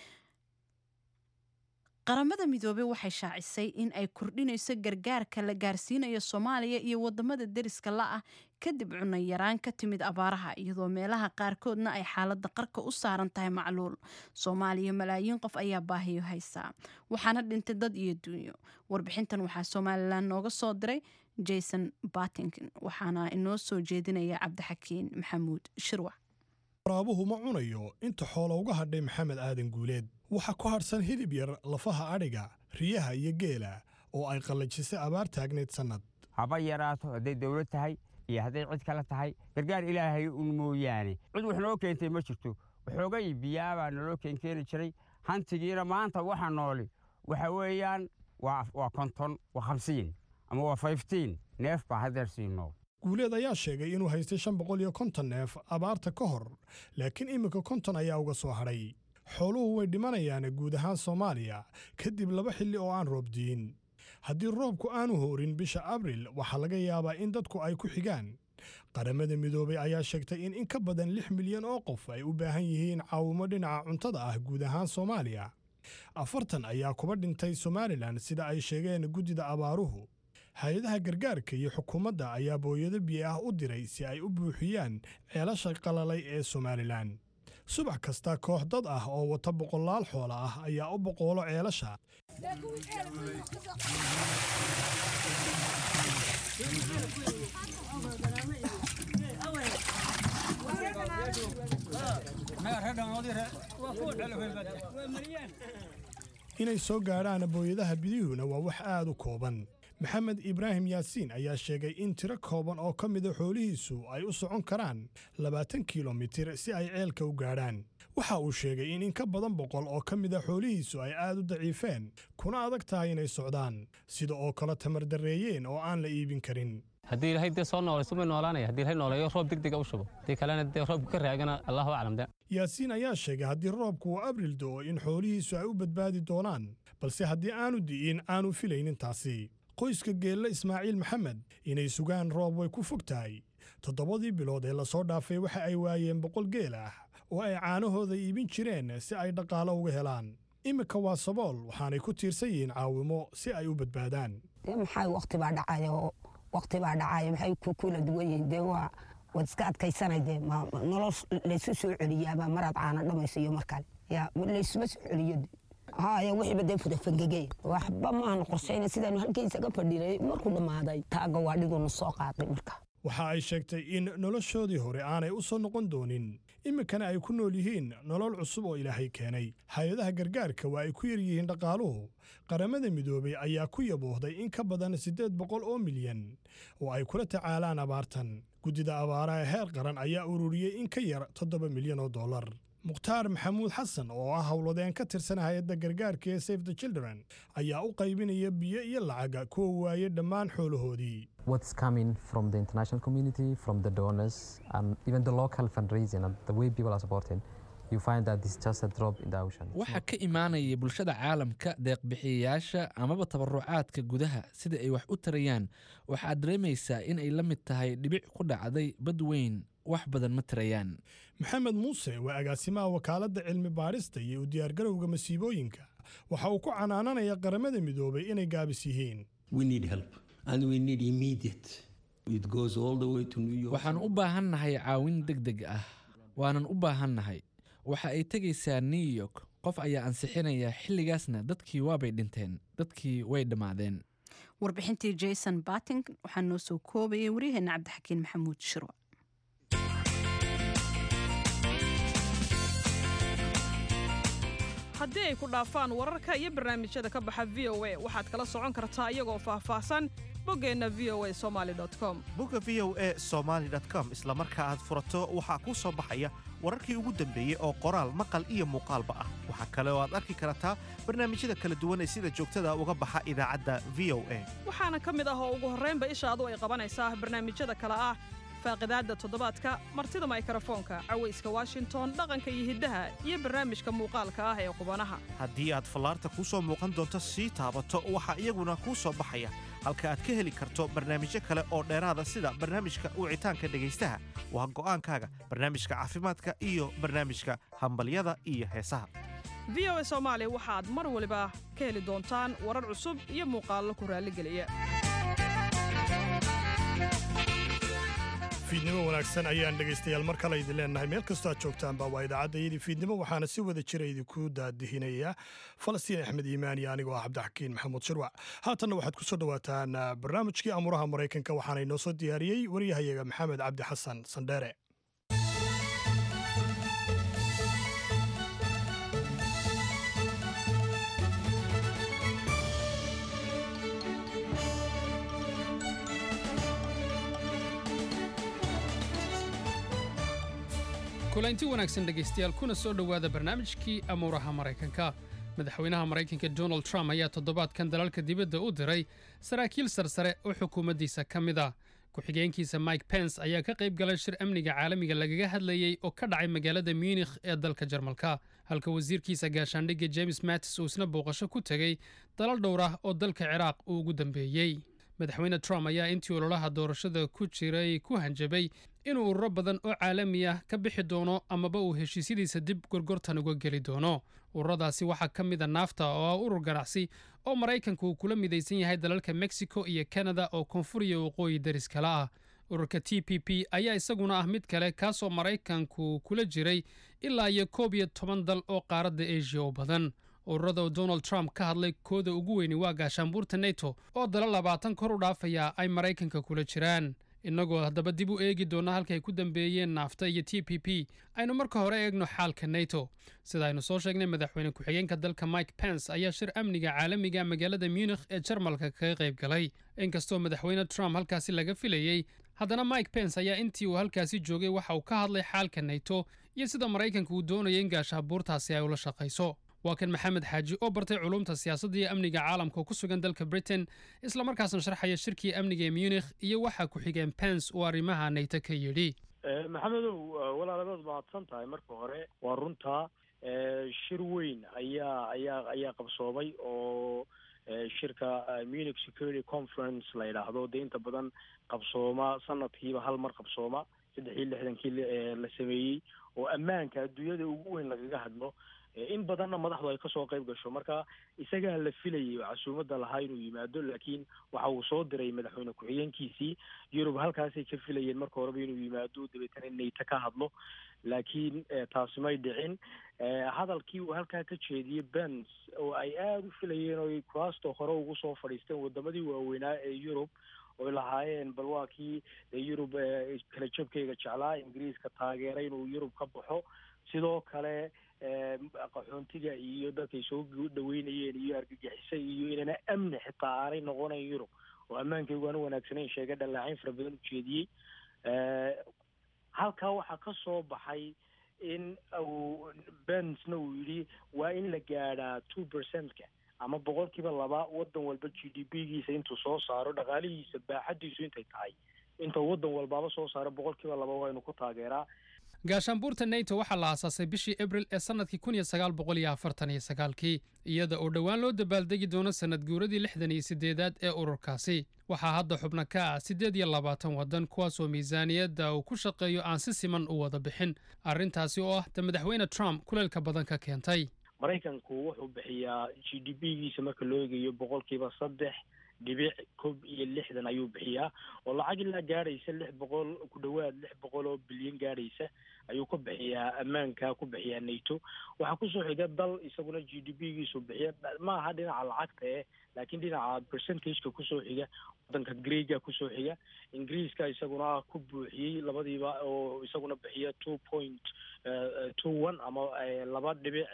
qaramada midoobey waxay shaacisay in ay kordhinayso gargaarka la gaarsiinayo soomaaliya iyo wadamada deriska la-ah kadib cunno yaraan ka timid abaaraha iyadoo meelaha qaarkoodna ay xaalada qarka u saaran tahay macluul soomaaliya malaayiin qof ayaa baahiyo haysaa waxaana dhintay dad iyo duunyo warbixintan waxaa somalilan nooga soo diray jason batinkin waxaana inoo soo jeedinaya cabdixakiin maxamuud shirwac waraabuhu ma cunayo inta xoola uga hadhay maxamed aadan guuleed waxaa ku hadhsan hilib yar lafaha adhiga riyaha iyo geela oo ay qallajisay abaar taagnayd sannad haba yaraato hadday dawlad tahay iyo hadday cid kale tahay gargaar ilaahay un mooyaane cid wax noo keentay ma jirto waxoogay biyaabaa naloo keenkeeni jiray hantigiina maanta waxa nooli waxa weeyaan waa konton waa hamsiin ama waa fiftiin neef baa haddeer sii nool guuleed ayaa sheegay inuu haystay shan boqol iyo konton neef abaarta ka hor laakiin iminka konton ayaa uga soo hadhay xooluhu way dhimanayaan guud ahaan soomaaliya kadib laba xilli oo aan roob di'in haddii roobku aanu hoorin bisha abril waxaa laga yaabaa in dadku ay ku xigaan qaramada midoobay ayaa sheegtay in in ka badan lix milyan oo qof ay u baahan yihiin caawimo dhinaca cuntada ah guud ahaan soomaaliya afartan ayaa kuba dhintay somalilan sida ay sheegeen guddida abaaruhu hay-adaha gargaarka iyo xukuumadda ayaa booyado biyo ah u diray si ay u buuxiyaan ceelasha qalalay ee somalilan subax kasta koox dad ah oo wata boqolaal xoola ah ayaa u boqoolo ceelasha inay soo gaadhaan booyadaha bidihuna waa wax aad u kooban maxamed ibraahim yaasiin ayaa sheegay in tiro kooban oo ka mida xoolihiisu ay u socon karaan labaatan kilomitir si ay ceelka u gaadhaan waxa uu sheegay in in ka badan boqol oo ka mida xoolihiisu ay aad u daciifeen kuna adag tahay inay socdaan sida oo kale tamardarreeyeen oo aan la iibin karin haddii ilaahay dee soo noolayso may noolaanaya haddii ilaahay nooleeyo roob degdega u shubo haddii kalena dee roobku ka raagana allahu aclam de yaasiin ayaa sheegay haddii roobku uu abril do'o in xoolihiisu ay u badbaadi doonaan balse haddii aanu di'in aanu filaynin taasi qoyska geelle ismaaciil maxamed inay sugaan roob way ku fog tahay toddobadii bilood ee lasoo dhaafay waxa ay waayeen boqol geel ah oo ay caanahooda iibin jireen si ay dhaqaalo uga helaan iminka waa sabool waxaanay ku tiirsan yihiin caawimo si ay u badbaadaan maxay waqti baa dhacayo waqti baa dhacayo maxay ku kula duwan yihiin dee waa waad iska adkaysanay dee nolol laysu soo celiyaaba maraad caana dhamayso iyo mar kale yaa laysuma soo celiyo haya wixiiba dee fudafangegey waxba maanu qorshayna sidaanu halkaysaga fadhinay markuu dhammaaday taaga waa dhigunu soo qaaday marka waxa ay sheegtay in noloshoodii hore aanay u soo noqon doonin iminkana ay ku nool yihiin nolol cusub oo ilaahay keenay hay-adaha gargaarka waa ay ku yar yihiin dhaqaaluhu qaramada midoobay ayaa ku yaboohday in ka badan siddeed boqol oo milyan oo ay kula tacaalaan abaartan guddida abaaraha heer qaran ayaa ururiyey in ka yar toddoba milyan oo dollar mukhtaar maxamuud xasan oo ah howladeen ka tirsan hay-adda gargaarka ee safe the children ayaa u qaybinaya biyo iyo lacaga kuwa waayey dhammaan xoolahoodii what's coming from the international community, from the donors, and even the local fundraising and the way people are supporting, you find that it's just a drop in the ocean. waxaa ka imaanaya bulshada caalamka deeqbixiyayaasha amaba tabarucaadka gudaha sida ay wax u tarayaan waxaad dareemaysaa in ay la mid tahay dhibic ku dhacday bad weyn wax badan ma tarayaan maxamed muuse waa agaasimaha wakaaladda cilmi baadhista iyo u diyaargarowga masiibooyinka waxa uu ku canaananaya qaramada midoobay inay gaabis yihiin waxaan u baahannahay caawin deg deg ah waanan u baahannahay waxa ay tegaysaa new york qof ayaa ansixinaya xilligaasna dadkii waabay dhinteen dadkii way dhammaadeen warbixintii jason bating waxaa noo soo koobayay waryaheena cabdixakiin maxamuud shirwa haddii ay ku dhaafaan wararka iyo barnaamijyada ka baxa v o a waxaad kala socon kartaa iyagoo faahfaahsan boggeenna v o a somali com bogga v o a somaali com isla marka aad furato waxaa kuu soo baxaya wararkii ugu dambeeyey oo qoraal maqal iyo muuqaalba ah waxaa kale oo aad arki kartaa barnaamijyada kala duwan ee sida joogtada uga baxa idaacadda v o a waxaana ka mid ah oo ugu horraynba ishaadu ay qabanaysaa barnaamijyada kale ah faaqidaadda toddobaadka martida maykrofoonka cawayska washington dhaqanka iyo hiddaha iyo barnaamijka muuqaalka ah ee qubanaha haddii aad fallaarta kuu soo muuqan doonto sii taabato waxaa iyaguna kuu soo baxaya halka aad ka heli karto barnaamijyo kale oo dheeraada sida barnaamijka wicitaanka dhegaystaha waa go'aankaaga barnaamijka caafimaadka iyo barnaamijka hambalyada iyo heesaha v o a soomaali waxaad mar waliba ka heli doontaan warar cusub iyo muuqaallo ku raalligeliya fiidnimo wanaagsan ayaan dhegaystayaal mar kale idin leennahay meel kastoo aad joogtaanba waa idaacaddayadii fiidnimo waxaana si wada jira idinku daadihinaya falastiin axmed iimaan iyo anigoo ah cabdixakiin maxamuud shirwac haatanna waxaad ku soo dhowaataan barnaamijkii amuuraha maraykanka waxaana inoo soo diyaariyey waryahayaga maxamed cabdi xasan sandheere kulanti wanaagsan dhegaystayaal kuna soo dhowaada barnaamijkii amuuraha maraykanka madaxweynaha maraykanka donald trump ayaa toddobaadkan dalalka dibadda u diray saraakiil sarsare oo xukuumaddiisa ka mid ah ku-xigeenkiisa mike pence ayaa ka qayb galay shir amniga caalamiga lagaga hadlayey oo ka dhacay magaalada munikh ee dalka jarmalka halka wasiirkiisa gaashaandhigga james mattis uu isna booqasho ku tegey dalal dhowr ah oo dalka ciraaq uu ugu dambeeyey madaxweyne trump ayaa intii ololaha doorashada ku jiray ku hanjabay inuu ururo badan oo caalami ah ka bixi doono amaba uu heshiisyadiisa dib gorgortan uga geli doono ururadaasi waxaa ka mid a naafta oo ah urur ganacsi oo maraykanku uu kula midaysan yahay dalalka mexico iyo kanada oo koonfur iyo waqooyi daris kale ah ururka t p p ayaa isaguna ah mid kale kaasoo maraykanku kula jiray ilaa iyo koob iyo toban dal oo qaaradda asia oo badan ururada oo donald trump ka hadlay kooda ugu weyni waa gaashaanbuurta neto oo dala labaatan kor u dhaafaya ay maraykanka kula jiraan innagoo haddaba dib u eegi doonna halkaay ku dambeeyeen naafta iyo t p p aynu marka hore eegno xaalka neto sida aynu soo sheegnay madaxweyne ku-xigeenka dalka mike pence ayaa shir amniga caalamiga magaalada munikh ee jarmalka kaga qayb galay inkastoo madaxweyne trump halkaasi laga filayey haddana mike pence ayaa intii uu halkaasi joogay waxa uu ka hadlay xaalka neto iyo sida maraykanka uu doonaya in gaashaabuurtaasi ay ula shaqayso waa kan maxamed xaaji oo bartay culumta siyaasadda iyo amniga caalamka oo ku sugan dalka britain islamarkaasna sharxaya shirkii amniga ee munikh iyo waxaa ku-xigeen pence uu arrimaha nayto ka yidhi maxamedow walaalabaad mahadsan tahay marka hore waa runtaa shir weyn ayaa ayaa ayaa qabsoomay oo shirka munich security conference la yidhaahdo dee inta badan qabsooma sanadkiiba hal mar qabsooma saddex iyo lixdankii la sameeyey oo ammaanka adduunyada ugu weyn lagaga hadlo in badanna madaxdu ay kasoo qayb gasho marka isagaa la filayay oo casuumadda lahaa inuu yimaado laakiin waxa uu soo diray madaxweyne ku-xigeenkiisii yurub halkaasay ka filayeen marka horeba inuu yimaado dabeetana nayto ka hadlo laakiin taasi may dhicin hadalkii uu halkaa ka jeediyey bens oo ay aada u filayeen oo kuraasta hore ugu soo fadhiisteen wadamadii waaweynaa ee yurub oy lahaayeen bal waa kii yurub kala jabkayga jeclaa ingiriiska taageeray inuu yurub ka baxo sidoo kale qaxoontiga iyo dadkay soo dhaweynayeen iyo argagixisa iyo inana amni xitaa aanay noqonayn yurub oo ammaankaygu aanu wanaagsanayn sheega dhallaacayn fara badan ujeediyey halkaa waxaa ka soo baxay in uu bensna uu yidhi waa in la gaadhaa two percentka ama boqolkiiba laba waddan walba g d p giisa intuu soo saaro dhaqaalihiisa baaxadiisu intay tahay intuu waddan walbaaba soo saaro boqolkiiba laba waa inu ku taageeraa gaashaanbuurta neto waxaa la aasaasay bishii abril ee sannadkii kun iyo sagaal boqol iyo afartan iyo sagaalkii iyada oo dhowaan loo dabaaldegi doono sannad guuradii lixdan iyo siddeedaad ee ururkaasi waxaa hadda xubno ka ah siddeed iyo labaatan waddan kuwaasoo miisaaniyadda uu ku shaqeeyo aan si siman u wada bixin arrintaasi oo ah ta madaxweyne trump kuleelka badan ka keentay maraykanku wuxuu bixiyaa g d p giisa marka loo eegayo boqolkiiba saddex dhibic kob iyo lixdan ayuu bixiyaa oo lacag ilaa gaadhaysa lix boqol ku dhowaad lix boqol oo bilyan gaadhaysa ayuu ku bixiyaa ammaanka ku bixiyaa nato waxaa kusoo xiga dal isaguna g d p giisu bixiya ma aha dhinaca lacagta eh laakiin dhinaca percentageka kusoo xiga wadanka greega kusoo xiga ingiriiska isaguna ku buuxiyey labadiiba oo isaguna bixiya two point two one ama laba dhibic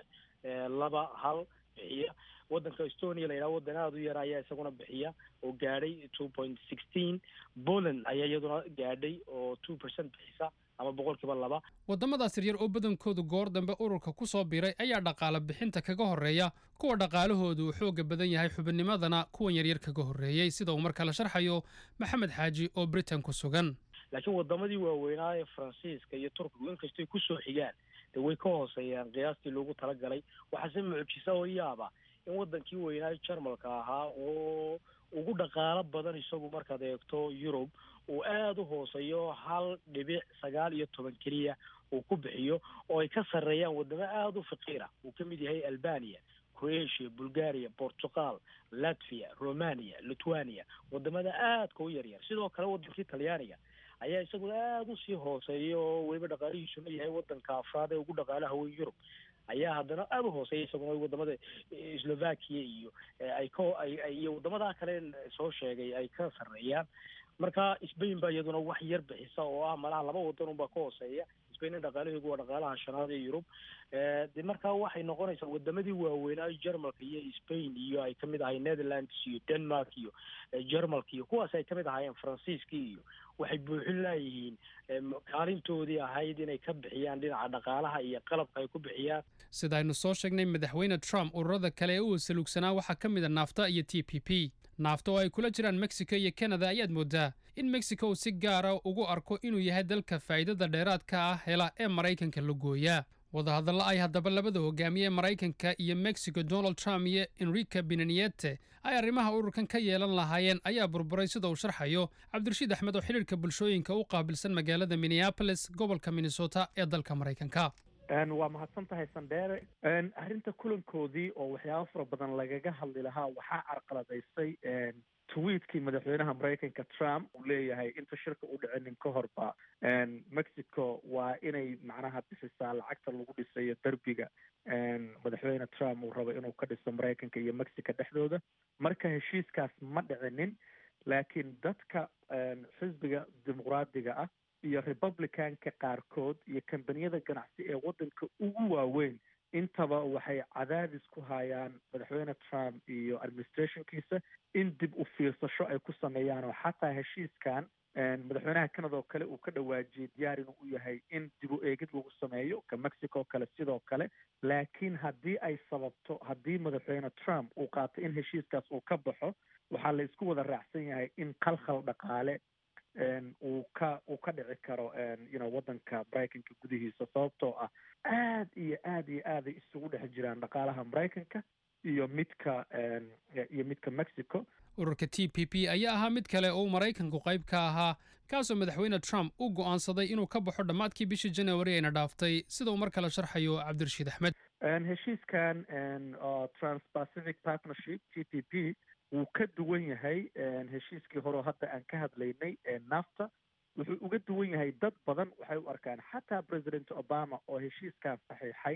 laba hal bixiya waddanka estonia la yidhaha waddan aada u yar ayaa isaguna bixiya oo gaadhay two point sixteen poland ayaa iyaduna gaadhay oo two percent bixisa ama boqolkiiba laba waddamadaas yaryar oo badankoodu goor dambe ururka ku soo biiray ayaa dhaqaale bixinta kaga horreeya kuwa dhaqaalahoodu uu xooga badan yahay xubinnimadana kuwan yaryar kaga horreeyey sida uu marka la sharxayo maxamed xaaji oo britain ku sugan laakiin wadamadii waaweynaa ee faransiiska iyo turkigu inkastay kusoo xigaan dee way ka hooseeyaan qiyaastii loogu talagalay waxaase mucjisa oo yaaba in wadankii weynaa jarmalka ahaa oo ugu dhaqaalo badan isagu markaad eegto yurub uu aada u hooseeyo hal dhibic sagaal iyo toban keliya uu ku bixiyo oo ay ka sarreeyaan wadamo aada u faqiira uu ka mid yahay albania croatia bulgaria portugal latvia romania lithuania wadamada aadka u yaryar sidoo kale wadankii talyaaniga ayaa isaguna aada usii hooseeya oo weliba dhaqaalihiisuna yahay wadanka afraad ee ugu dhaqaalaha weyn yurub ayaa haddana aada u hooseeya isaguna wadamada slovakia iyo ay ka ay iyo wadamadaa kale soo sheegay ay ka sarreeyaan marka spain baa iyaduna wax yar bixisa oo ah malaha laba wadan unbaa ka hooseeya spain dhaqaalaheedu waa dhaqaalaha shanaad ee yurub de marka waxay noqonaysaa wadamadii waaweynaa jarmalka iyo spain iyo ay kamid ahay netherlands iyo denmark iyo jarmalka iyo kuwaas ay kamid ahaayeen faransiiska iyo waxay buuxin laayihiin kaalintoodii ahayd inay ka bixiyaan dhinaca dhaqaalaha iyo qalabka ay ku bixiyaan sida aynu soo sheegnay madaxweyne trump ururada kale ee uu salugsanaa waxaa ka mid a naafta iyo t p p naafta oo ay kula jiraan mexico iyo canada ayaad moodaa in mexico uu si gaara ugu arko inuu yahay dalka faa'iidada dheeraadka ah hela ee maraykanka la gooyaa wadahadalla ay haddaba labada hogaamiye maraykanka iyo mexico donald trump iyo enrica benaniete ay arrimaha ururkan ka yeelan lahaayeen ayaa burburay sida uu sharxayo cabdirashiid axmed oo xidhiirka bulshooyinka u qaabilsan magaalada minneapolis gobolka minnesota ee dalka maraykanka waa mahadsan tahay sandheere arrinta kulankoodii oo waxyaabo fara badan lagaga hadli lahaa waxaa carqaladaysay tweetkii madaxweynaha maraykanka trump uu leeyahay inta shirka u dhicinin ka horba mexico waa inay macnaha bixisaa lacagta lagu dhisayo derbiga madaxweyne trump uu rabo inuu ka dhiso maraykanka iyo mexico dhexdooda marka heshiiskaas ma dhicinin laakiin dadka xisbiga dimuqraadiga ah iyo republicanka qaarkood iyo kambaniyada ganacsi ee waddanka ugu waaweyn intaba waxay cadaadis ku hayaan madaxweyne trump iyo administrationkiisa in dib u fiirsasho ay ku sameeyaan oo xataa heshiiskan madaxweynaha canada oo kale uu ka dhawaajiyey diyaar inuu u yahay in dib u eegid lagu sameeyo ka mexico kale sidoo kale laakiin haddii ay sababto haddii madaxweyne trump uu qaato in heshiiskaas uu ka baxo waxaa la isku wada raacsan yahay in khalkhal dhaqaale uu ka uu ka dhici karo you know waddanka maraykanka gudihiisa sababtoo ah aad iyo aad iyo aaday isugu dhex jiraan dhaqaalaha maraykanka iyo midka iyo midka mexico ururka t p p ayaa ahaa mid kale oo maraykanku qayb ka ahaa kaasoo madaxweyne trump u go'aansaday inuu ka baxo dhammaadkii bishii january ayna dhaaftay sida uu mar kale sharxayo cabdirashiid axmed heshiiskan transpacific partnership t p p wuu ka duwan yahay heshiiskii hore oo hadda aan ka hadlaynay nafta wuxuu uga duwan yahay dad badan waxay u arkaan xataa president obama oo heshiiskan saxiixay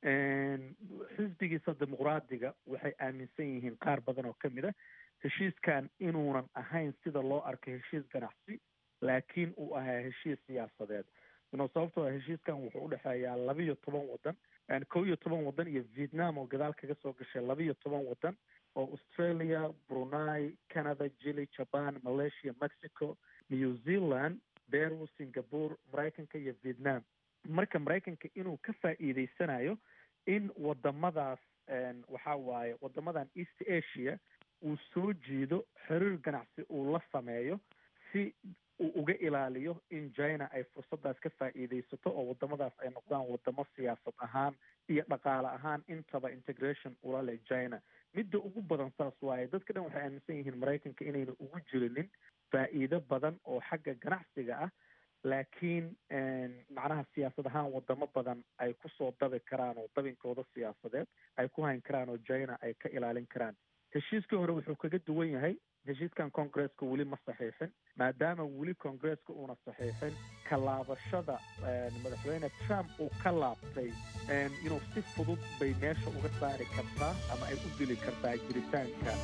xisbigiisa dimuqraadiga waxay aaminsan yihiin qaar badan oo ka mid a heshiiskan inuunan ahayn sida loo arko heshiis ganacsi laakiin uu ahaa heshiis siyaasadeed ino sababtoo heshiiskan wuxuu udhexeeyaa laba iyo toban waddan kow iyo toban waddan iyo vietnam oo gadaal kaga soo gashay laba iyo toban waddan oo australia brunei canada chile japan malaysia mexico new zealand peru singapore maraykanka iyo vietnam marka maraykanka inuu ka faa'iideysanayo in wadamadaas waxa waaye wadamadan east asia uu soo jiido xiriir ganacsi uu la sameeyo si uu uga ilaaliyo in china ay fursadaas ka faa'iideysato oo wadamadaas ay noqdaan wadamo siyaasad ahaan iyo dhaqaale ahaan intaba integration ula leh china midda ugu badan saas waaye dadka dhan waxay aaminsan yihiin maraykanka inayna ugu jirinin faa'iido badan oo xagga ganacsiga ah laakiin macnaha siyaasad ahaan wadamo badan ay kusoo dabi karaan oo dabinkooda siyaasadeed ay ku hayn karaan oo china ay ka ilaalin karaan heshiiskii hore wuxuu kaga duwan yahay heshiiskan congresska weli ma saxiixin maadaama weli congresska uuna saxiixin ka laabashada madaxweyne trump uu ka laabtay inuu si fudud bay meesha uga saari kartaa ama ay u dili kartaa jiritaanka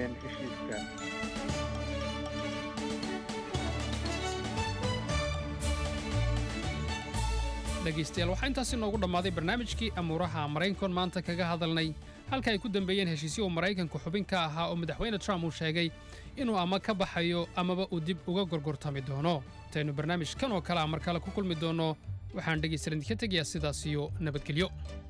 heshiiskan dhegaystayaal waxaa intaasi noogu dhammaaday barnaamijkii amuuraha maraykankoon maanta kaga hadalnay halka ay ku dambeeyeen heshiisyo uu maraykanku xubin ka ahaa oo madaxweyne trump uu sheegay inuu ama ka baxayo amaba uu dib uga gorgortami doono intaynu barnaamijkan oo kale a mar kale ku kulmi doonno waxaan dhegaystayaal idinka tegayaa sidaas iyo nabadgelyo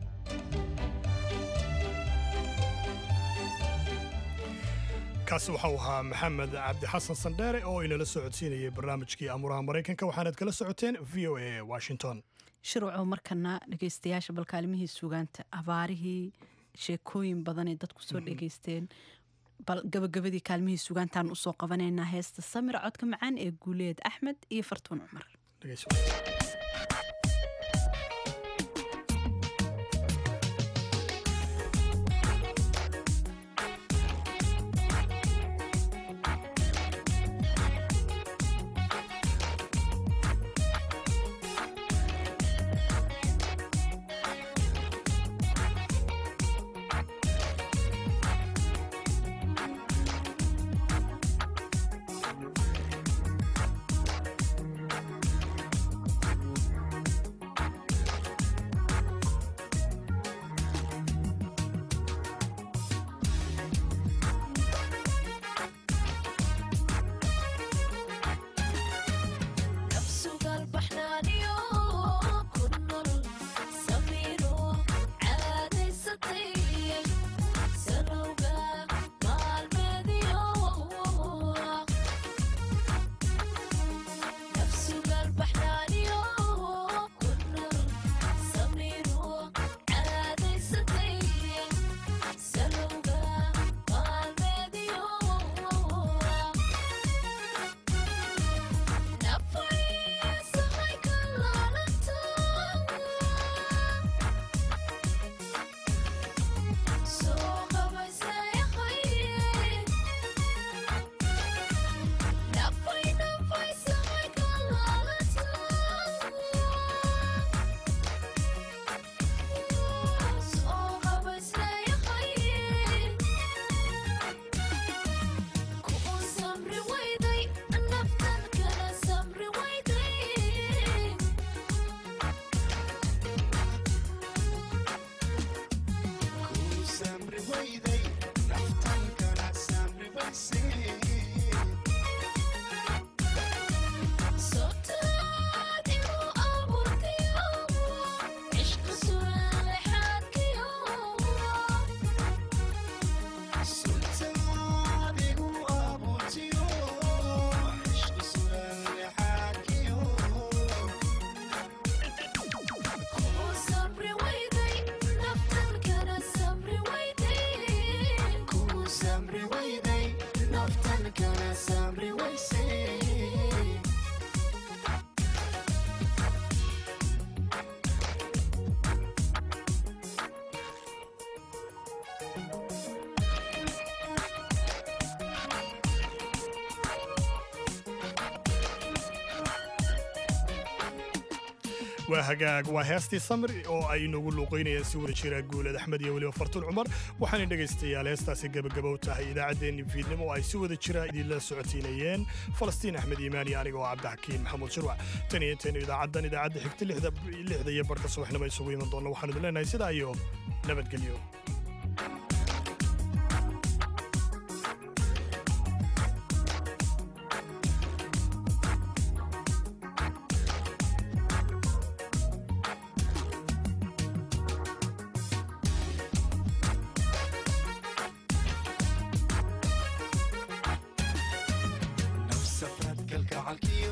kaasi waxa uu ahaa maxamed cabdi xasan sandheere oo inala soo codsiinayay barnaamijkii amuuraha maraykanka waxaanad kala socoteen v o a washington shirwaco markana dhegaystayaasha balkaalimihii sugaanta abaarihii sheekooyin badanay dadku soo dhegaysteen bal gabagabadii kaalmihii sugaantaan usoo qabanaynaa heesta samira codka macaan ee guuleed axmed iyo fartuun cumar waa hagaag waa heestii samir oo ay inagu luuqaynayaan si wada jira guulad axmed iyo weliba fartuun cumar waxaana dhegaystayaal heestaasi gebagabow tahay idaacaddeenni fiidnimo oo ay si wada jira idinla socotiinayeen falastiin axmed iimaan iyo aniga oo cabdixakiin maxamuud shirwac tan iyo intaynu idaacaddan idaacadda xigta lixda iyo barhka subaxnimo isugu iman doonna waxaanu idin leenahay sidaa iyo nabadgelyo nafsafraad kalgacalkiyo